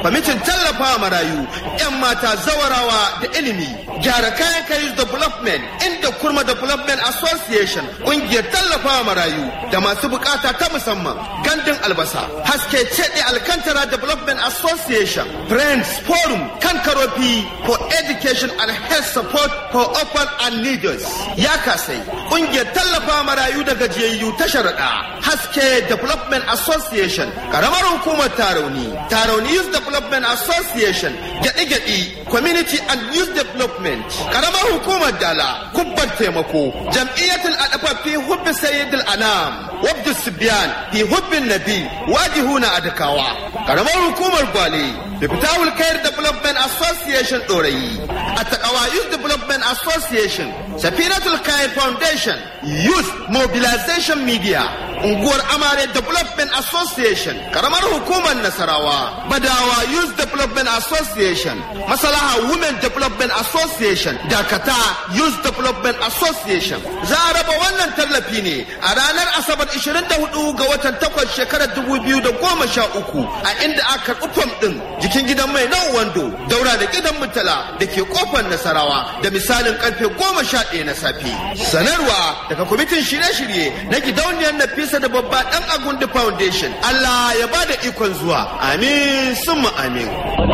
Speaker 4: kwamitin tallafa marayu 'yan mata zawarawa da ilimi gyara kayan kayi development inda kurma development association ƙungiyar tallafa marayu da masu bukata ta musamman gandun albasa haske cede alkantara development association friends forum kan karofi for education and health support for orphan and needles ya kasai ƙungiyar tallafa marayu da gajiyayyu ta sharaɗa haske development association karamar hukumar tarauni tarauni youth development association gyaɗi-gyaɗi community and youth development karamar hukumar dala kubban taimako jam'iyyatul adafa fi hubbi sayyidul anam wabdu sibiyan fi hubbin nabi wajihuna adakawa karamar hukumar gwale da fitawul kayar development association ɗorayi a takawa youth development association safinatul kayar foundation youth mobilization media unguwar amare development association karamar hukumar nasarawa badawa youth development association masalaha women development association dakata youth development association za a raba wannan tallafi ne a ranar asabar 24 ga watan 8 shekarar 2013 a inda aka karɓi fam ɗin jikin gidan mai nan wando daura da gidan mutala da ke kofar nasarawa da misalin karfe 11 na safe sanarwa daga kwamitin shirye-shirye na gidauniyar nafisa da babba dan agundi foundation allah ya ba da ikon zuwa amin summa amin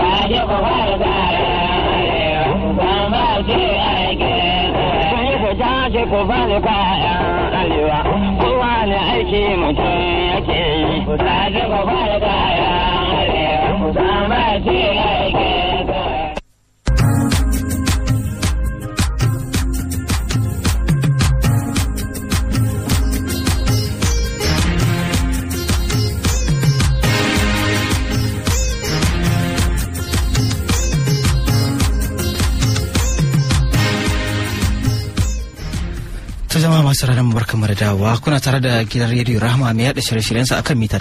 Speaker 3: tashi ku bani kayan arewa kowa ne aiki mutum yake yi ku tashi ku bani kayan arewa ku sama ce aiki
Speaker 1: ta zama masu ranar barkan mu da dawowa kuna tare da gidan rediyo rahama mai yada shirye-shiryensa akan mita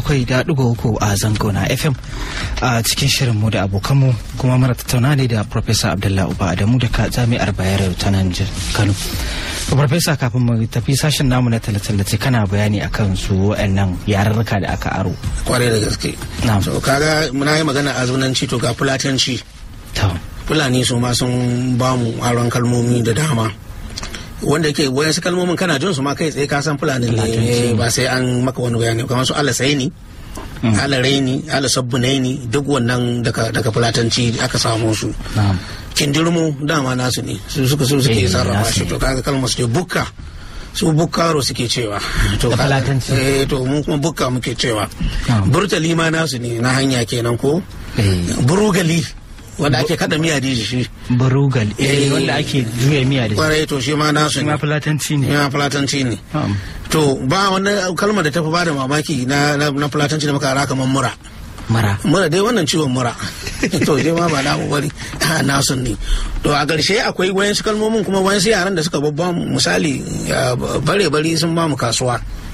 Speaker 1: 97.3 a zango na fm a cikin shirin mu da abokanmu kuma mara tattauna ne da professor abdullahi uba adamu daga jami'ar bayero ta nan kano Farfesa kafin mu tafi sashen namu na tallace kana bayani akan su wa'annan yarurruka da aka aro.
Speaker 2: kwarai da gaske
Speaker 1: Na'am.
Speaker 2: so kaga muna yi magana a zunanci to ga fulatanci
Speaker 1: Ta.
Speaker 2: fulani su ma sun ba mu aron kalmomi da dama wanda yake wayansu kalmomin kana jin su ma kai tsaye ka san fulani
Speaker 1: Fulatanci.
Speaker 2: ne ba sai an maka wani bayani kamar su ala saini ala raini ala sabbunaini duk wannan daga daga fulatanci aka samu su
Speaker 1: Na'am.
Speaker 2: kindirmo dama nasu ne su suka su suke
Speaker 1: Eh,
Speaker 2: sarrafa
Speaker 1: nasu
Speaker 2: shi
Speaker 1: ne.
Speaker 2: to kaga kalmar su ce bukka su bukkaro suke cewa to
Speaker 1: Da
Speaker 2: kaga-
Speaker 1: Fulatanci.
Speaker 2: eh to mu kuma bukka muke cewa
Speaker 1: Na'am.
Speaker 2: burtali ma nasu ne na hanya kenan ko
Speaker 1: Eh.
Speaker 2: burugali wanda ake kada miya da shi
Speaker 1: Barugal.
Speaker 2: Eh.
Speaker 1: Eh wanda ake juya miya da shi.
Speaker 2: kwarai to shi ma nasu
Speaker 1: Shi
Speaker 2: ne
Speaker 1: ma fulatanci ne.
Speaker 2: ya fulatanci ne
Speaker 1: Na'am.
Speaker 2: to ba wani kalmar da ta fi bada mamaki na na na fulatanci da muka ara kamar mura
Speaker 1: Mara.
Speaker 2: mura dai wannan ciwon mura to je ma ba namu bari a nasu ne to a ƙarshe akwai wayansu kalmomin kuma wayansu yaran da suka babba mu misali bare bari sun ba mu kasuwa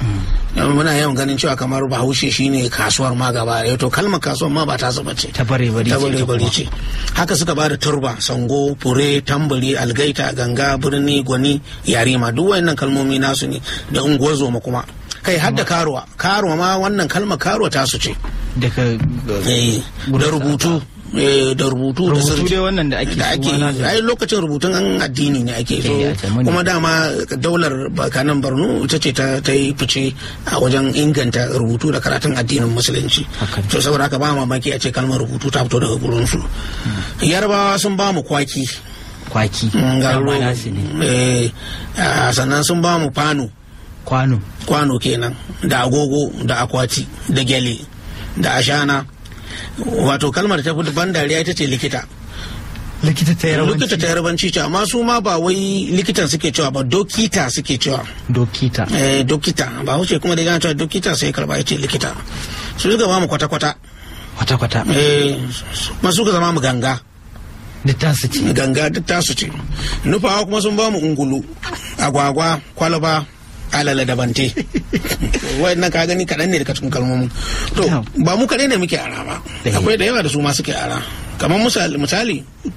Speaker 2: muna yawan ganin cewa kamar bahaushe shine kasuwar ma gaba ɗaya to kalmar kasuwar ma ba ta saba ce
Speaker 1: Ta bare bari
Speaker 2: ta
Speaker 1: ce
Speaker 2: bare
Speaker 1: ita
Speaker 2: bari
Speaker 1: kuma.
Speaker 2: ce haka suka ba da turba sango fure tambari algaita ganga birni gwani yarima duk wayannan kalmomi nasu ne da unguwar kuma kai har da karuwa karuwa ma wannan kalmar karuwa tasu ce
Speaker 1: Daga
Speaker 2: Eh, da rubutu eh, da rubutu da
Speaker 1: rubutu
Speaker 2: sirri.
Speaker 1: dai wannan da ake
Speaker 2: da ake
Speaker 1: suma na da-
Speaker 2: ai lokacin rubutun an addini ne ake so
Speaker 1: Eh, a zamani.
Speaker 2: kuma dama daular bakanan borno ita ce ta ta yi fice a wajen inganta rubutu da karatun addinin musulunci
Speaker 1: Haka ne.
Speaker 2: to saboda haka ba mamaki a ce kalmar rubutu ta fito daga gurin su yarbawa sun ba mu kwaki
Speaker 1: kwaki.
Speaker 2: mm, ga
Speaker 1: Dama
Speaker 2: rogo.
Speaker 1: nasu ne.
Speaker 2: Eh, ah, sannan sun ba mu fano
Speaker 1: Kwano.
Speaker 2: kwano kenan da agogo da akwati da gyale da ashana wato kalmar ta fi ban dariya ita ce likita
Speaker 1: Likita ta
Speaker 2: likita ta yarbanci ce amma su ma ba wai likitan suke cewa ba dokita suke cewa
Speaker 1: Dokita.
Speaker 2: eh, dokita ba wuce kuma da yana cewa dokita sai karba ya ce likita su suka ba mu kwata-kwata
Speaker 1: Kwata-kwata.
Speaker 2: eh, kuma suka zama mu ganga
Speaker 1: Duk tasu ce.
Speaker 2: ganga duk tasu ce nufawa kuma sun ba mu ungulu agwagwa kwalaba alala da bante wayannan ka gani kaɗan ne daga cikin kalmomin to ba mu kaɗai ne muke ara ba
Speaker 1: Eh.
Speaker 2: akwai da yawa da su ma suke ara kamar misali misali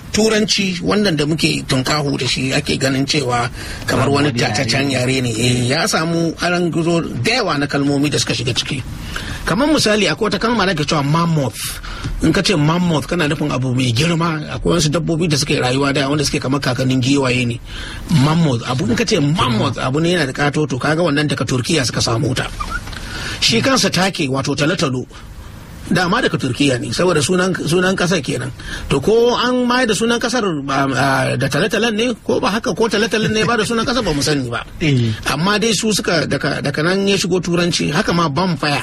Speaker 2: turanci wannan da muke tunkahu da shi ake ganin cewa kamar wani
Speaker 1: Wani yare.
Speaker 2: tataccen yare ne eh, ya samu aran gizo da yawa na kalmomi da suka shiga ciki kamar misali akwai wata kalma da ke cewa mammoth in ka ce mammoth kana nufin abu mai girma akwai wasu dabbobi da suke rayuwa da wanda suke kamar kakannin giwaye ne mammoth abu in ka ce mammoth abu ne yana da katoto kaga wannan daga turkiya suka samu ta shi kansa take wato talotalo dama daga turkiya ne saboda sunan sunan kasar kenan to ko an mai da sunan kasar ah, ah, da talatalan ne ko ba haka ko talatalan ne ba da sunan kasar ba mu sani ba
Speaker 1: Eh.
Speaker 2: amma dai su suka daga daga nan ya shigo turanci haka ma bonfire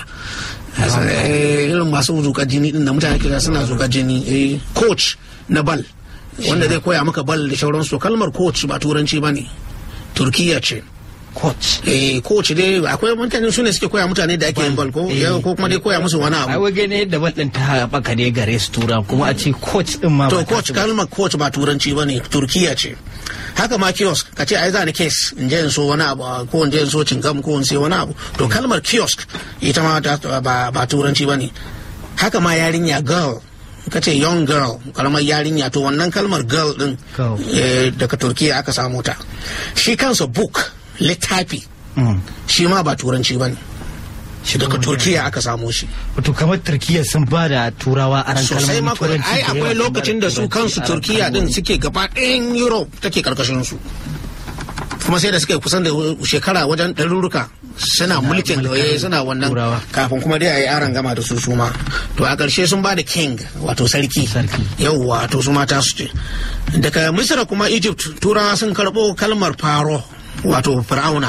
Speaker 2: Eh, irin masu zuƙar jini din da mutane kira suna zuƙar jini eh, coach na bal wanda zai koya maka bal da sauransu kalmar coach ba turanci ba ne turkiya ce
Speaker 1: coach
Speaker 2: eh coach dai akwai mutane su ne suke koya mutane da ake yin bal ko
Speaker 1: Eh.
Speaker 2: ko kuma dai koya musu wani
Speaker 1: ai
Speaker 2: abu
Speaker 1: wage ne yadda baɗin ta haɓaka ne gare su tura kuma a ce coach din ma
Speaker 2: to
Speaker 1: ba ta
Speaker 2: coach
Speaker 1: su ba.
Speaker 2: kalmar coach ba turanci ba ne turkiya ce haka ma kiosk ka ce ai za ni case in je in so wani abu ah, ko in je in so cingam ko in sai wani abu to kalmar kiosk ita ma ta- ba ba turanci ba ne haka ma yarinya girl ka ce young girl karamar yarinya to wannan kalmar girl din
Speaker 1: Girl.
Speaker 2: eh, daga turkiya aka samu ta shi kansa book littafi
Speaker 1: Mm.
Speaker 2: shi ma ba turanci ba ne
Speaker 1: Shi
Speaker 2: daga
Speaker 1: kuma-
Speaker 2: turkiya aka samo shi
Speaker 1: wato kamar turkiya sun ba da turawa aran
Speaker 2: sosai
Speaker 1: kalmomin
Speaker 2: ma kuwa.
Speaker 1: turanci
Speaker 2: ai
Speaker 1: da
Speaker 2: akwai
Speaker 1: yawa sun
Speaker 2: lokacin
Speaker 1: ba
Speaker 2: da su
Speaker 1: turanci
Speaker 2: kansu
Speaker 1: aran
Speaker 2: turkiya din
Speaker 1: kalmomi.
Speaker 2: suke gaba ɗayan europe take karkashin su kuma sai da suka yi kusan da shekara wajen ɗaruruka suna mulkin eh, suna wannan
Speaker 1: Turawa.
Speaker 2: kafin kuma dai a yi aron gama da su su ma to a ƙarshe sun ba da king wato sarki
Speaker 1: Sarki.
Speaker 2: yauwa to su mata su ce daga misira kuma egypt turawa sun karɓo kalmar faro wato fir'auna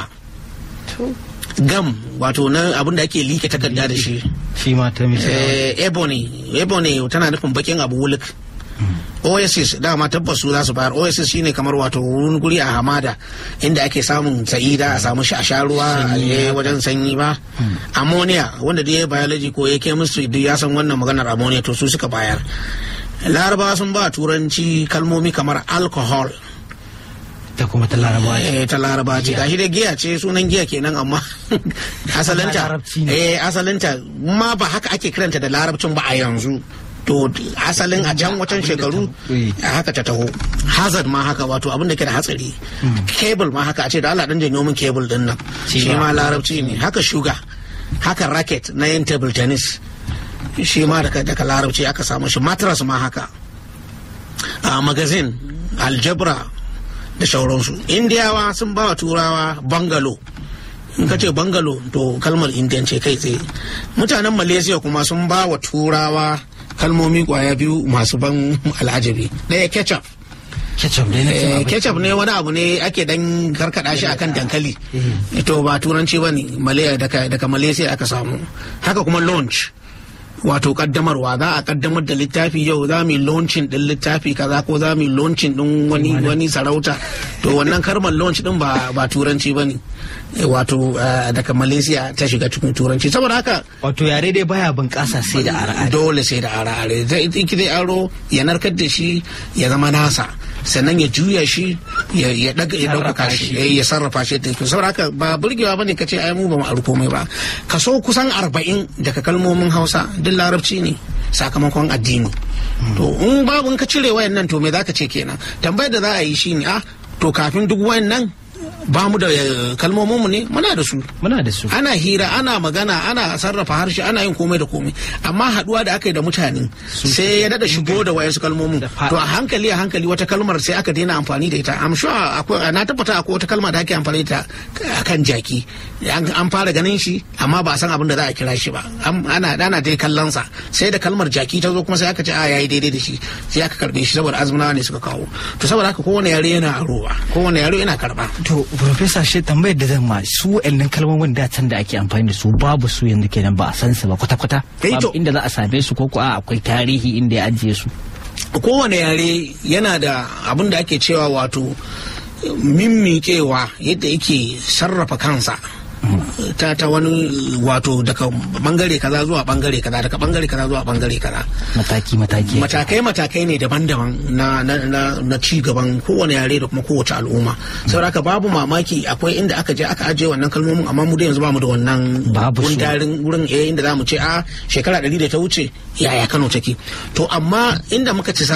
Speaker 2: gam wato na abin da ake like takarda da shi
Speaker 1: shi ma ta misali
Speaker 2: eh, ebony ebony tana nufin bakin abu wulik oasis dama tabbas su za su bayar oasis shine kamar wato wurin guri a hamada inda ake samun sa'ida a samu sha sha ruwa eh, wajen sanyi ba ammonia wanda da ya biology ko ya chemistry duk ya san wannan maganar ammonia to su suka bayar larabawa sun ba turanci kalmomi kamar alcohol
Speaker 1: ta kuma ta larabawa ce.
Speaker 2: eh ta laraba ce gashi dai giya ce sunan giya kenan amma asalinta
Speaker 1: larabci ne.
Speaker 2: eh asalinta ma ba haka ake kiranta da larabcin ba a yanzu to asalin a can wacan shekaru
Speaker 1: eh.
Speaker 2: a haka ta taho hazard ma haka wato abin da ke da hatsari cable ma haka a ce da Allah dan janyo min cable din nan
Speaker 1: Shi
Speaker 2: shi
Speaker 1: ma
Speaker 2: ma larabci ne haka sugar haka racket na yin table tennis shi ma daga daga larabci aka samu shi mattress ma haka a magazine aljabra da sauransu indiyawa sun ba wa turawa bangalo in ka ce bangalo to kalmar indiyan ce kai tsaye mutanen malaysia kuma sun ba wa turawa kalmomi kwaya biyu masu ban al'ajabi ɗaya ketchup
Speaker 1: ketchup dai na cin
Speaker 2: Eh,
Speaker 1: abinci.
Speaker 2: ketchup ne wani abu ne ake dan karkada shi akan dankali to ba turanci ba ne Malaya- daga daga malaysia aka samu haka kuma launch wato kaddamarwa za a kaddamar da littafi yau za mu yi launching din littafi kaza ko za mu yi launching din wani wani sarauta to wannan karmar launch din ba ba turanci ba ne wato eh, daga malaysia ta shiga cikin turanci saboda haka
Speaker 1: wato yare dai baya bunƙasa sai da ara
Speaker 2: dole sai da are-are zai iki zai aro ya narkar da shi ya zama nasa sannan ya juya shi ya ya daga ya
Speaker 1: Sarrafa
Speaker 2: dauka
Speaker 1: shi.
Speaker 2: shi eh, ya sarrafa shi da kyau saboda haka ba burgewa bane ka ce ai mu ba mu aro komai ba kaso kusan arba'in daga kalmomin Hausa duk larabci ne sakamakon addini to in babu in ka cire wayannan to me zaka ce kenan tambayar da za a yi shine ah to kafin duk wayannan ba mu da eh, kalmomin mu ne muna da su
Speaker 1: muna da su
Speaker 2: ana hira ana magana ana sarrafa harshe ana yin komai da komai amma haduwa da aka yi da mutane sai ya dada shigo da wayansu kalmomin
Speaker 1: Da fa-
Speaker 2: to a hankali a hankali wata kalmar sai aka daina amfani da ita am sure akwai na tabbata akwai wata kalma da ake amfani da ita akan jaki an an fara ganin shi amma ba a san abin da za a kira shi ba Am- ana ana dai kallon sa sai da kalmar jaki ta zo kuma sai aka ce a yayi daidai da shi sai aka karbe shi saboda azumnawa ne suka kawo to saboda haka kowane yare yana arowa kowane yare yana karba
Speaker 1: to professor shi tambayar da zan ma su wa'annan kalmomin da can da ake amfani da su babu su yanzu kenan ba a san su ba kwata-kwata
Speaker 2: Eh,
Speaker 1: babu
Speaker 2: to-
Speaker 1: inda za a same su ko ko a akwai tarihi inda ya ajiye su
Speaker 2: kowane yare yana da abin da ake cewa wato mimmiƙewa yadda yake sarrafa kansa ta ta wani wato daga bangare kaza zuwa bangare kaza daga bangare kaza zuwa bangare kaza
Speaker 1: mataki mataki
Speaker 2: matakai matakai ne daban-daban na na na, na ci gaban kowane yare da kuma kowace al'umma saboda haka babu mamaki akwai inda aka je aka ajiye wannan kalmomin amma mu da yanzu bamu da wannan
Speaker 1: Babu su.
Speaker 2: gundarin wurin eh inda zamu ce a shekara ɗari da ta wuce yaya Kano take to amma inda muka ci sa'a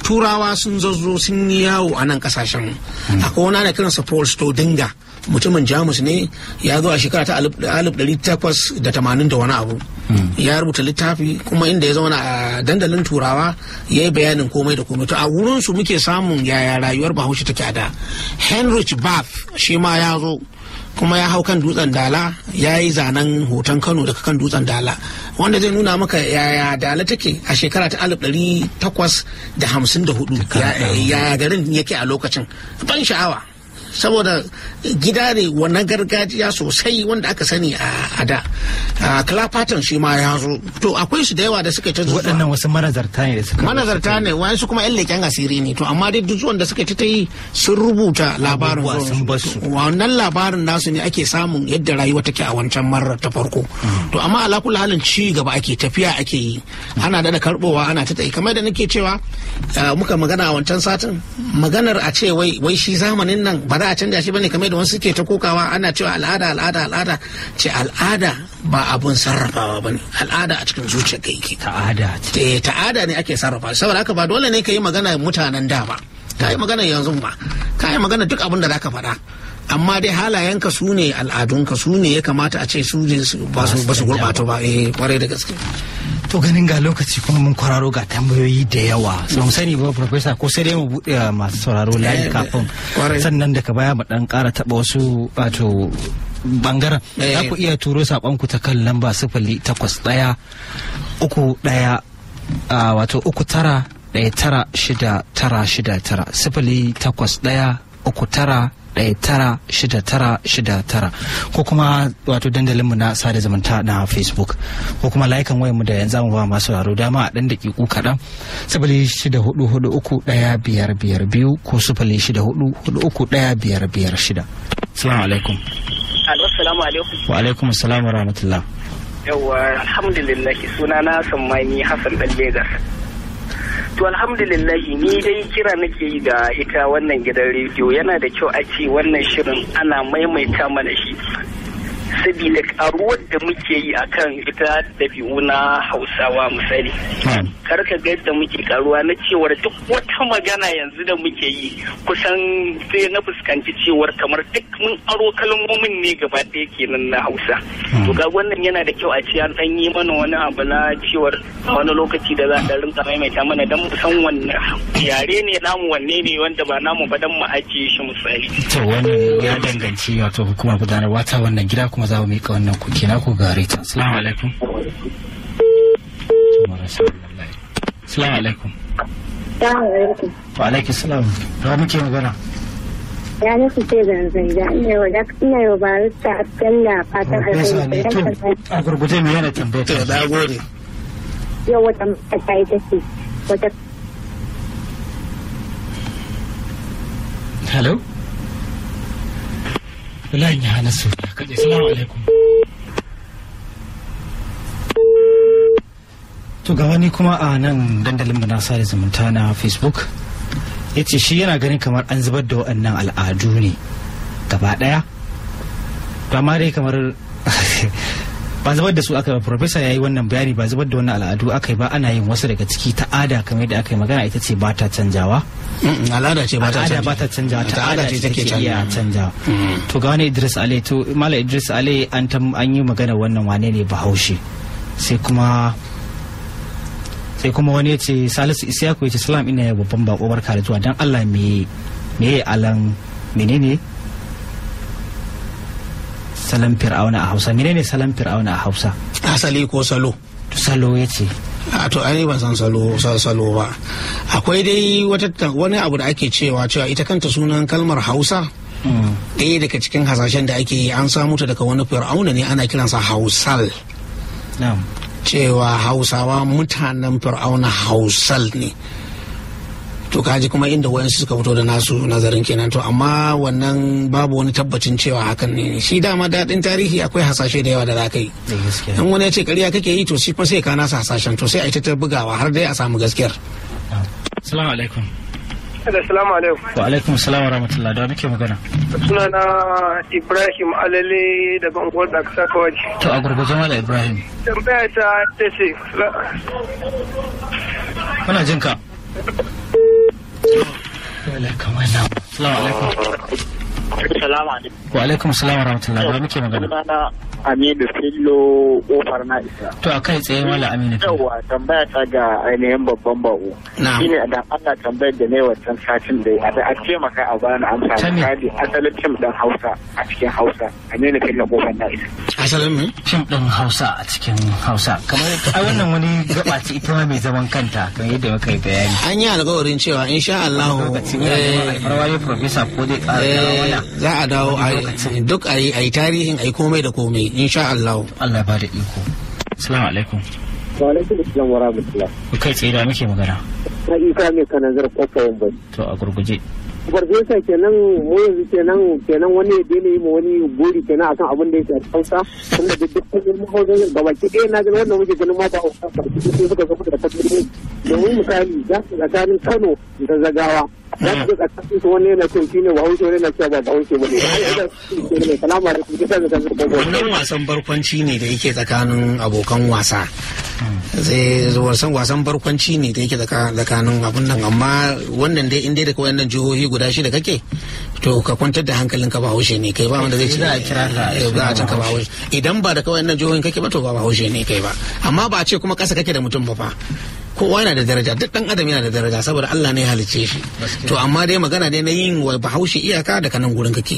Speaker 2: turawa sun zazzo sun yi yawo a nan kasashen akwai wani ana kiransa paul stodinga mutumin jamus ne ya zo a shekara ta alif ɗari takwas da tamanin da wani abu ya rubuta littafi kuma inda ya zauna a dandalin turawa ya yi bayanin komai da komai to a wurin su muke samun yaya rayuwar bahaushe take a da henrich bath shi ma ya zo kuma ya hau kan dutsen dala ya yi zanen hoton kano daga kan dutsen dala wanda zai nuna maka yaya dala take a shekara ta alif ɗari takwas da hamsin da hudu yaya garin yake a lokacin ban sha'awa saboda gida ne wannan gargajiya sosai wanda aka sani a da clapperton shi ma ya zo to akwai su da yawa da suka ta
Speaker 1: waɗannan wasu manazarta ne da suka
Speaker 2: manazarta ne wasu kuma yan leƙen asiri ne to amma dai duk zuwan da suka ta yi sun rubuta labarin
Speaker 1: sun basu
Speaker 2: wannan labarin nasu ne ake samun yadda rayuwa take a wancan marar ta farko to amma ala kullu halin ci gaba ake tafiya ake yi ana da karbowa ana ta tsaye kamar da nake cewa muka magana a wancan satin maganar a ce wai wai shi zamanin nan ba za a canja shi bane kamar da wasu suke ta kokawa ana cewa al'ada al'ada al'ada ce al'ada ba abun sarrafawa bane al'ada a cikin zuciyar ka yake
Speaker 1: ta'ada
Speaker 2: ce ta'ada ne ake sarrafa saboda haka ba dole ne ka yi magana mutanen da ba ka yi magana yanzu ba ka yi magana duk abin da zaka faɗa amma dai halayenka su ne al'adunka su ne ya kamata a ce su ba su gurɓata ba eh kwarai da gaske
Speaker 1: to ganin ga lokaci kuma mun kwararo ga tambayoyi da yawa so mu sani ba professor ko sai dai mu bude masu sauraro layi kafin sannan daga baya mu dan kara taba wasu wato bangaren za ku iya turo saƙonku ta kan lamba sifili takwas ɗaya uku ɗaya wato uku tara ɗaya tara shida tara shida tara sifili takwas ɗaya uku tara ɗaya tara shida tara shida tara ko kuma wato dandalinmu na sada zumunta na facebook ko kuma layukan wayanmu da yanzu mu ba masu sauraro dama a ɗan daƙiƙu kaɗan sifili shida hudu hudu uku ɗaya biyar biyar biyu ko sifili shida hudu hudu uku ɗaya biyar biyar shida. Salamu alaikum.
Speaker 5: Alo, salamu alaikum.
Speaker 1: Wa alaikum salam wa rahmatullah.
Speaker 5: Yawwa, alhamdulillah suna na Sammani Hassan Dan Legas. To alhamdulillahi ni dai kira nake yi ga ita wannan gidan rediyo yana da kyau a ce wannan shirin ana maimaita mana shi. Sabida karuwar da muke yi akan ita dabi'u na Hausawa misali. Kar ka ga yadda muke karuwa na cewar duk wata magana yanzu da muke yi kusan sai na fuskanci cewar kamar duk mun aro kalmomin ne gaba ɗaya kenan na Hausa. To ga wannan yana da kyau a ce an ɗan yi mana wani abu na cewar wani lokaci da za a rinka maimaita mana don mu san wanne yare ne namu wanne ne wanda ba namu ba don mu ajiye shi misali.
Speaker 1: To wannan ya danganci wato hukumar gudanarwa ta wannan gida kuma za mu miƙa wannan kuke na ku gare ta. Assalamu alaikum. Assalamu alaikum. Wa alaikum salam. Da muke magana.
Speaker 6: ya nufi ce zanzan da ina yau da ina yau ba rista na fatan
Speaker 1: Profesa ne to
Speaker 6: alheri
Speaker 1: a gurguje me yana tambayar
Speaker 2: to
Speaker 1: ta?
Speaker 2: da gode
Speaker 6: yau wata mata ta yi ta ce wata
Speaker 1: Hello? Wallahi ya hana su. Kaje assalamu alaikum. To ga wani kuma a nan dandalin mu na sada zumunta na Facebook ya ce shi yana ganin kamar an zubar da waɗannan al'adu ne gaba ɗaya. To amma dai kamar ba zubar da su aka yi ba profesa ya yi wannan bayani ba zubar da wannan al'adu aka yi ba ana yin wasu daga ciki ta'ada kamar yadda aka yi magana ita ce ba ta canjawa.
Speaker 2: Mm, al'ada ce ba ta
Speaker 1: al'ada
Speaker 2: canja
Speaker 1: ba ta canjawa
Speaker 2: Al'ada ce take
Speaker 1: iya
Speaker 2: canja
Speaker 1: canjawa to ga wani Idris Ale to Malam Idris Ale an tam an yi magana wannan wane ne Bahaushe sai kuma sai kuma wani ya ce Salisu Isiyaku ya ce salam ina ya babban bako barka da zuwa dan Allah me me ya alan menene salam fir'auna a Hausa menene salam fir'auna a Hausa
Speaker 2: asali ko salo
Speaker 1: to salo ya ce
Speaker 2: a to ai ban san salo san salo ba akwai dai wata ta- wani abu da ake cewa cewa ita kanta sunan kalmar hausa ɗaya daga cikin hasashen da ake yi an samu ta daga wani fir'auna ne ana kiransa hausal
Speaker 1: na'am
Speaker 2: cewa hausawa mutanen fir'auna hausal ne to kaji kuma inda wayansu suka fito da nasu nazarin kenan to amma wannan babu wani tabbacin cewa hakan ne shi dama daɗin tarihi akwai hasashe da yawa da za ka yi
Speaker 1: da gaskiya
Speaker 2: in wani ya ce ƙarya kake yi to shi kuma sai ka nasa hasashen to sai a yi ta bugawa har dai a samu gaskiyar
Speaker 1: assalamu alaikum
Speaker 5: Assalamu alaikum.
Speaker 1: wa alaikum assalam wa rahmatullah da wa muke magana
Speaker 5: Sunana Ibrahim Alale daga unguwar da kasa kawai.
Speaker 1: to a gurguje Malam Ibrahim
Speaker 5: Tambaya ta ta ce
Speaker 1: muna jin ka Assalamu alaikum.
Speaker 7: Salamu alaikum.
Speaker 1: Wa alaikum salam wa rahmatullahi wa muke magana.
Speaker 7: Sunana Aminu Fillo Kofar na isa.
Speaker 1: To a kai tsaye wala Aminu.
Speaker 7: Yawwa tambaya ta ga ainihin babban bako.
Speaker 2: Na'am.
Speaker 7: Shine da Allah tambayar da ne wancan satin da ya a taimaka a bani amsa
Speaker 1: Ta me?
Speaker 7: misali asalin cim ɗin Hausa a cikin Hausa. Aminu Fillo Kofar na isa.
Speaker 2: asalin me
Speaker 1: Fim ɗin Hausa a cikin Hausa. Kamar a wannan wani gaba ce ita ma mai zaman kanta kan yadda muka yi bayani.
Speaker 2: an yi alkawarin cewa insha Allah
Speaker 1: Lokacin yana da farwari profesa ko zai ƙara dawo mana.
Speaker 2: za a dawo a yi- duk a yi a yi tarihin a yi komai da komai insha Allah
Speaker 1: Allah ya bada iko. Assalamu alaikum.
Speaker 7: Wa alaikum assalam wa rahmatullah.
Speaker 1: Ku kai tsaye da muke magana.
Speaker 7: Na isa mai kanazar kofar bai.
Speaker 1: To a gurguje.
Speaker 7: Farfesa kenan mu yanzu kenan kenan wani ya daina yi ma wani gori kenan akan abin da ya shafi Hausa tunda da duk kudin mahausa gabaki ɗaya na ga wanda muke ganin mata Hausa farki sai suka zama da fasiri domin misali za su tsakanin Kano da Zagawa za su ga tsakanin su wani yana cewa shine Bahaushe wani yana cewa ba Bahaushe ba ne. Salamu alaikum kisa da kansu gobe.
Speaker 2: wannan wasan barkwanci ne da yake tsakanin abokan wasa zai wasan wasan barkwanci ne da yake tsaka- tsakanin abun nan amma wannan dai inda daga wayannan jihohi guda shida kake to ka kwantar da hankalin ka ba haushe ne kai ba wanda zai ce
Speaker 1: Za a kira ka a
Speaker 2: Eh, za a can ka ba haushe idan ba daga wayannan jihohin kake ba to ba haushe ne kai ba amma ba a ce kuma kasa kake da mutum ba fa kowa yana da daraja duk dan adam yana da daraja saboda Allah ne ya halicce shi to amma dai magana dai na yin wa bahaushe iyaka daga nan gurin kake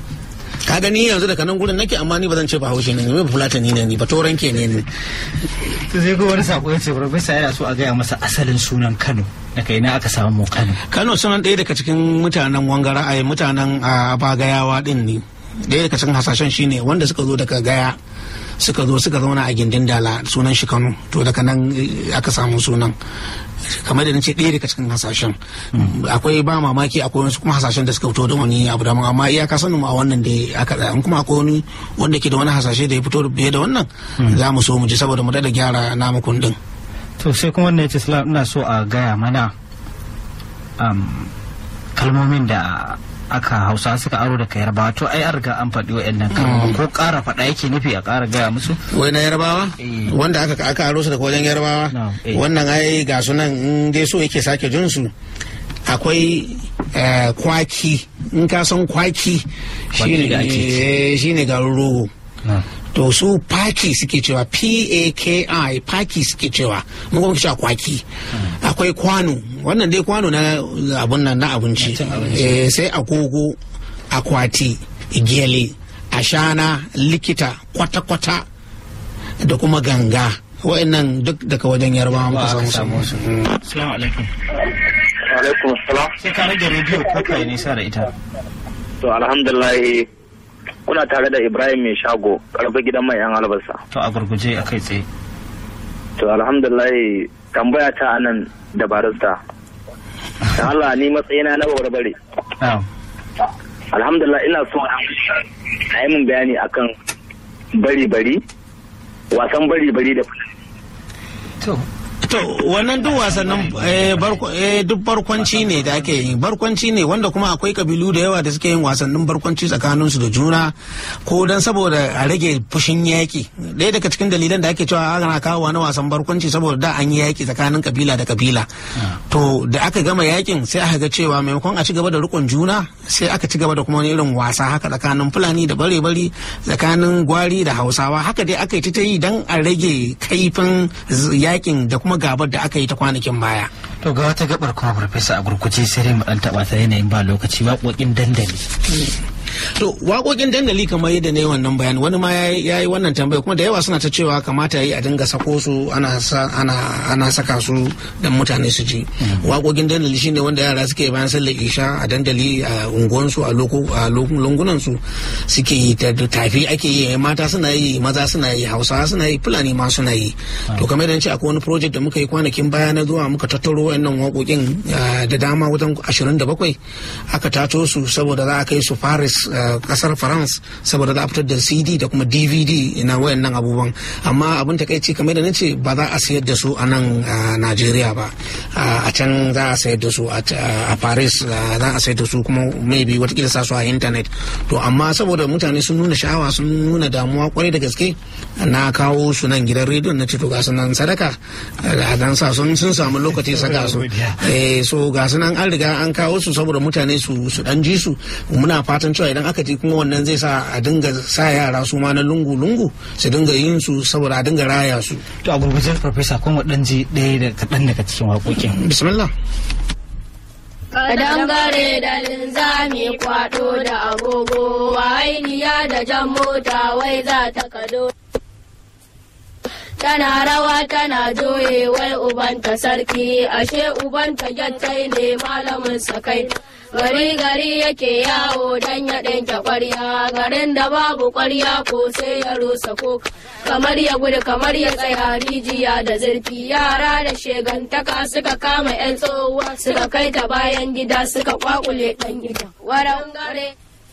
Speaker 2: ka gani yanzu daga nan gurin nake amma ni ba zan ce bahaushe ne ni ba fulatani ne ni ba toranke ne ni
Speaker 1: To sai ko wani sako ya ce profesa yana so a gaya masa asalin sunan Kano. Daga ina aka samu mu Kano.
Speaker 2: Kano sunan ɗaya daga cikin mutanen wangara a mutanen a bagayawa din ne ɗaya daga cikin hasashen shine wanda suka zo daga gaya suka zo suka zauna a gindin dala sunan shi Kano to daga nan eh, aka samu sunan kamar da nace ɗaya daga cikin hasashen akwai ba mamaki akwai wasu kuma hasashen da suka fito da wani abu da amma iyaka sanin mu a wannan da aka tsaya in kuma akwai wani wanda ke da wani hasashe da ya fito biye da wannan za mu so mu ji saboda mu da gyara namu kundin
Speaker 1: To sai kuma wannan ya ce "Salam, ina so a gaya mana um, kalmomin da aka hausa suka aro da yarbawa to ai an riga an faɗi wa'annan kalmomin ko ƙara faɗa yake nufi a ƙara gaya musu
Speaker 2: wai na yarbawa
Speaker 1: Eh.
Speaker 2: wanda aka aka aro su daga wajen yarbawa
Speaker 1: No, eh.
Speaker 2: wannan ai ga sunan in dai so yake sake jin su akwai eh, kwaki in ka san kwaki
Speaker 1: Kwaki da ake ci.
Speaker 2: shine eh, shine garin rogo to su paki suke cewa p-a-k-i paki suke cewa mun kuma cewa kwaki akwai kwano wannan dai kwano na abun nan na abinci Eh, sai agogo akwati gele ashana likita kwata-kwata da kuma ganga wa'annan duk daga wajen yarbawa muka
Speaker 1: aka
Speaker 2: samu
Speaker 1: samu
Speaker 2: su
Speaker 1: su. Assalamu alaikum.
Speaker 7: Alaikum salam.
Speaker 1: Sai ka rage rediyo ko kai nisa da ita.
Speaker 7: To alhamdulillah kuna tare da Ibrahim mai shago karfi gidan mai yan albasa.
Speaker 1: To a gurguje a kai tsaye.
Speaker 7: To alhamdulillah tambaya ta anan da barista. Da Allah ni matsayina na barbare.
Speaker 1: Na'am.
Speaker 7: Alhamdulillah ina so a yi min bayani akan bari-bari, wasan bari-bari da
Speaker 1: To
Speaker 2: To wannan duk wasannin eh, barko- eh, duk barkwanci ne da ake yi barkwanci ne wanda kuma akwai kabilu da yawa da suke yin wasannin barkwanci tsakaninsu da juna ko don saboda a rage fushin yaki ɗaya daga cikin dalilan da ake cewa ana kawo na wasan barkwanci saboda da an yi yaki tsakanin kabila da kabila to da aka gama yakin sai aka ga cewa maimakon a ci gaba da rikon juna sai aka ci gaba da kuma wani irin wasa haka tsakanin fulani da bare-bari tsakanin gwari da hausawa haka dai aka yi ta yi don a rage kaifin z- yakin da kuma gabar da aka yi ta kwanakin baya
Speaker 1: To ga wata gabar kuma farfesa a gurguje sai dai mu dan taba ta yanayin ba lokaci waƙoƙin dandali.
Speaker 2: to waƙoƙin dandali kamar yadda na yi wannan bayani wani ma ya yi wannan tambaya kuma da yawa suna ta cewa kamata ya yi a dinga sako su ana sa- ana ana saka su don mutane su ji waƙoƙin dandali shine wanda yara suke bayan sallar isha a dandali a unguwansu a loko a lungunan su suke yi ta da tafi ake yi mata suna yi maza suna yi hausawa suna yi fulani ma suna yi to kamar yadda na ce akwai wani project da muka yi kwanakin baya na zuwa muka tattaro wayannan waƙoƙin ah, da dama wajen 27 aka tato su saboda za a kai su Paris ah, daga kasar france saboda za a fitar da cd da kuma dvd na wayannan abubuwan amma abin takaici kamar da nace ba za a sayar da su a nan a najeriya ba a can za a sayar da su a paris za a sayar da su kuma maybe watakila sa su a internet to amma saboda mutane sun nuna sha'awa sun nuna damuwa kwarai da gaske na kawo su nan gidan rediyon na to ga su nan sadaka a dan sa sun sun samu lokaci saka su eh so ga su nan an riga an kawo su saboda mutane su su dan ji su muna fatan cewa idan aka ji kuma wannan zai sa a dinga sa yara su ma na lungu lungu su dinga yin su saboda a dinga raya su
Speaker 1: to a gurgurjen farfesa kuma dan ji ɗaya da kaɗan daga cikin waƙoƙin
Speaker 2: bismillah
Speaker 8: Kadangare da linzami kwado da agogo wainiya da jan mota wai za ta kado. Tana rawa tana joye wai ubanta sarki ashe ubanta gyattai ne malamin sakai. Gari gari yake yawo dan ya ɗinke ƙwarya garin da babu ƙwarya ko sai ya rusa ko kamar ya gudu kamar ya tsaya rijiya da zurfi yara da shegantaka suka kama 'yan tsohuwa suka kai ta bayan gida suka kwakule ɗan gida. Waran gare.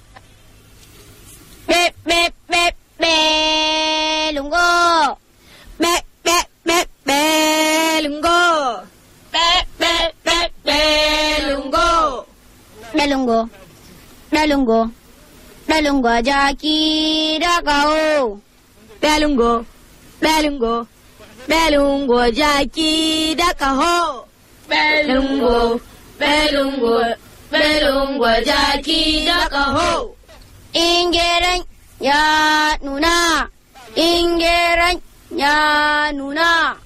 Speaker 8: Be be be be lungo. Be be be be lungo. Be be be be lungo. Dalungo, dalungo, dalungo jaki da kawo. Dalungo, dalungo, dalungo jaki da kaho. Belungo, belungo, belungo jaki da kaho. Ingeren ya nuna, ingeren ya nuna.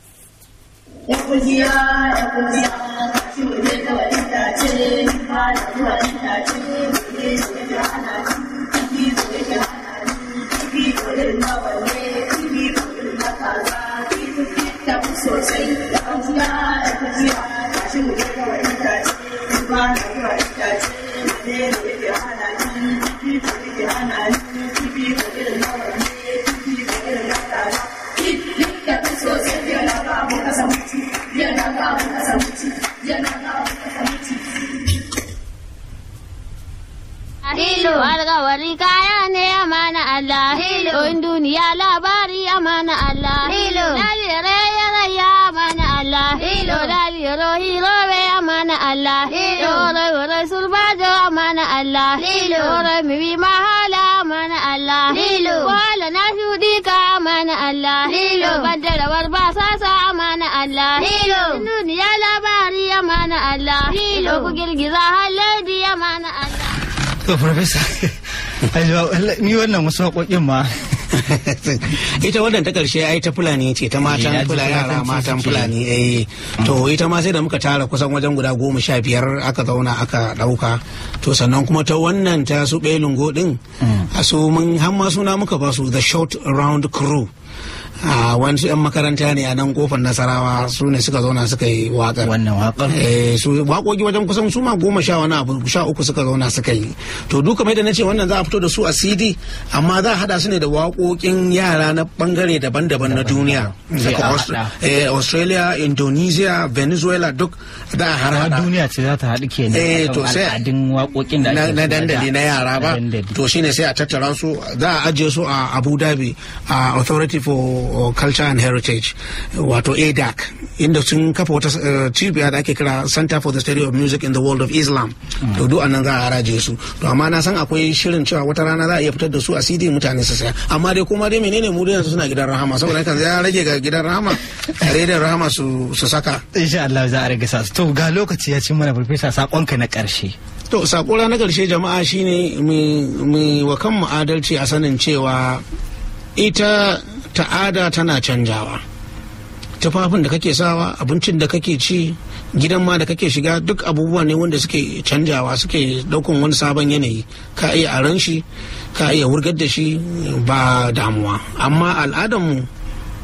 Speaker 9: Hilo alkawari kaya ne amana Allah. Hilo in duniya labari amana Allah. Hilo lalire ya raya amana Allah. Hilo laliro hiro be amana Allah. Hilo rai rai sulbajo amana Allah. Hilo rai mibi mahala amana Allah. Hilo wala na shudi ka amana Allah. Hilo bandara warba sasa amana Allah. Hilo duniya labari amana Allah. Hilo ku girgiza haladi amana Allah.
Speaker 1: to farfesa ni wannan wasu waƙoƙin ma
Speaker 2: ita wannan ta karshe ai ta fulani ce ta matan fulani yara matan fulani eh to ita ma sai da muka tara kusan wajen guda goma sha biyar aka zauna aka ɗauka to sannan kuma ta wannan ta su belungo din a su mun hamma suna muka ba su the short round crew a wani 'yan makaranta ne a nan kofar nasarawa su ne suka zauna suka yi waƙar
Speaker 1: wannan waƙar
Speaker 2: su waƙoƙi wajen kusan su ma goma sha wani abu sha uku suka zauna suka yi to duka mai da na ce wannan za a fito da su a cd amma za a hada su ne da waƙoƙin yara na bangare daban-daban na duniya daga australia indonesia venezuela duk za a har hada
Speaker 1: duniya ce za ta haɗu ke
Speaker 2: eh to sai
Speaker 1: al'adun waƙoƙin da
Speaker 2: na dandali na yara ba to shine sai a tattara su za a ajiye su a abu dhabi a authority for culture and heritage wato adac inda sun kafa wata cibiya da ake kira center for the study of music in the world of islam to duk anan za a haraje su to amma na san akwai shirin cewa wata rana za a iya fitar da su a cd mutane su saya amma dai kuma dai menene mu yanzu suna gidan rahama saboda kan ya rage ga gidan rahama rediyon rahama su saka
Speaker 1: insha Allah za a rage sa to ga lokaci ya ci mana farfesa sakonka na karshe
Speaker 2: to sakona na karshe jama'a shine mu wa kanmu adalci a sanin cewa ita ta'ada tana canjawa tufafin da kake sawa abincin da kake ci gidan ma da kake shiga duk abubuwa ne wanda suke canjawa suke daukan wani sabon yanayi ka iya aran shi ka iya wurgar da shi ba damuwa amma al'adarmu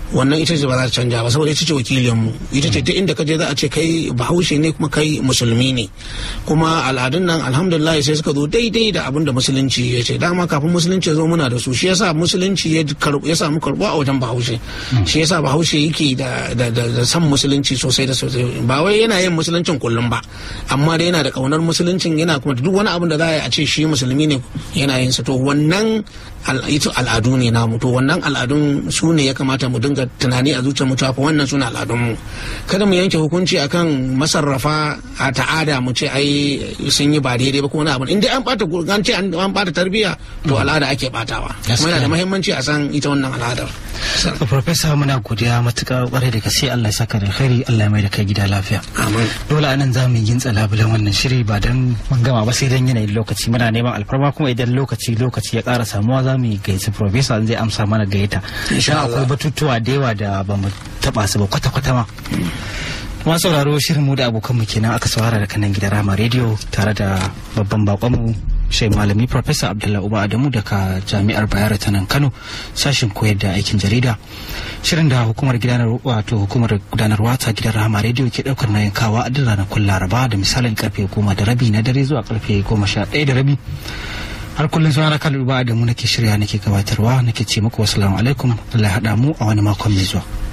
Speaker 2: wannan ita ce ba za ta canja ba saboda ita ce wakilin mu ita ce duk inda ka je za a ce kai bahaushe ne kuma kai musulmi ne kuma al'adun nan alhamdulillah sai suka zo daidai da abin da musulunci ya ce dama kafin musulunci ya zo muna da su shi yasa musulunci ya karbu ya samu karbu a wajen bahaushe shi yasa bahaushe yake da da da, da san musulunci sosai da sosai ba wai yana yin musuluncin kullum ba amma dai yana da kaunar musuluncin yana kuma da duk wani abin da za a yi a ce shi musulmi ne yana yin sa to wannan al- ita al'adu ne namu to wannan al'adun su ne ya kamata mu dinga tunani a zuciyar mu cewa fa wannan suna al'adun mu kada mu yanke hukunci akan masarrafa a ta'ada mu ce ai sun yi ba daidai ba ko wani abu in dai an bata gur- an ce an an bata tarbiyya to al'ada ake batawa kuma yana da muhimmanci a san ita wannan al'adar
Speaker 1: To, Profesa muna godiya matuƙa ƙwarai da gaske Allah ya saka da alkhairi Allah ya mai da kai gida lafiya.
Speaker 2: amin
Speaker 1: Dole anan za mu yi gintsa labulen wannan shiri ba don mun gama ba sai don yanayin lokaci muna neman alfarma kuma idan lokaci lokaci ya ƙara samuwa za mu yi gayyaci Profesa zai amsa mana gayyata.
Speaker 2: Insha
Speaker 1: Dan
Speaker 2: Allah.
Speaker 1: akwai batutuwa da yawa da ba mu taɓa su ba kwata-kwata ma. Kuma sauraro shirin mu da abokanmu kenan aka saurara da kanan gidan Rama Radio tare da babban bakonmu Shai Malami Professor Abdullahi Uba Adamu daga Jami'ar Bayero ta nan Kano sashin koyar da aikin jarida. Shirin da hukumar gudanar wato hukumar gudanarwa ta gidan Rahama Radio ke daukar nayin kawa a duk ranakun Laraba da misalin karfe goma da rabi na dare zuwa karfe goma sha ɗaya da rabi. Har kullum suna na kalu Uba Adamu nake shirya nake gabatarwa nake ce muku wasu alaikum Allah ya haɗa mu a wani makon mai zuwa.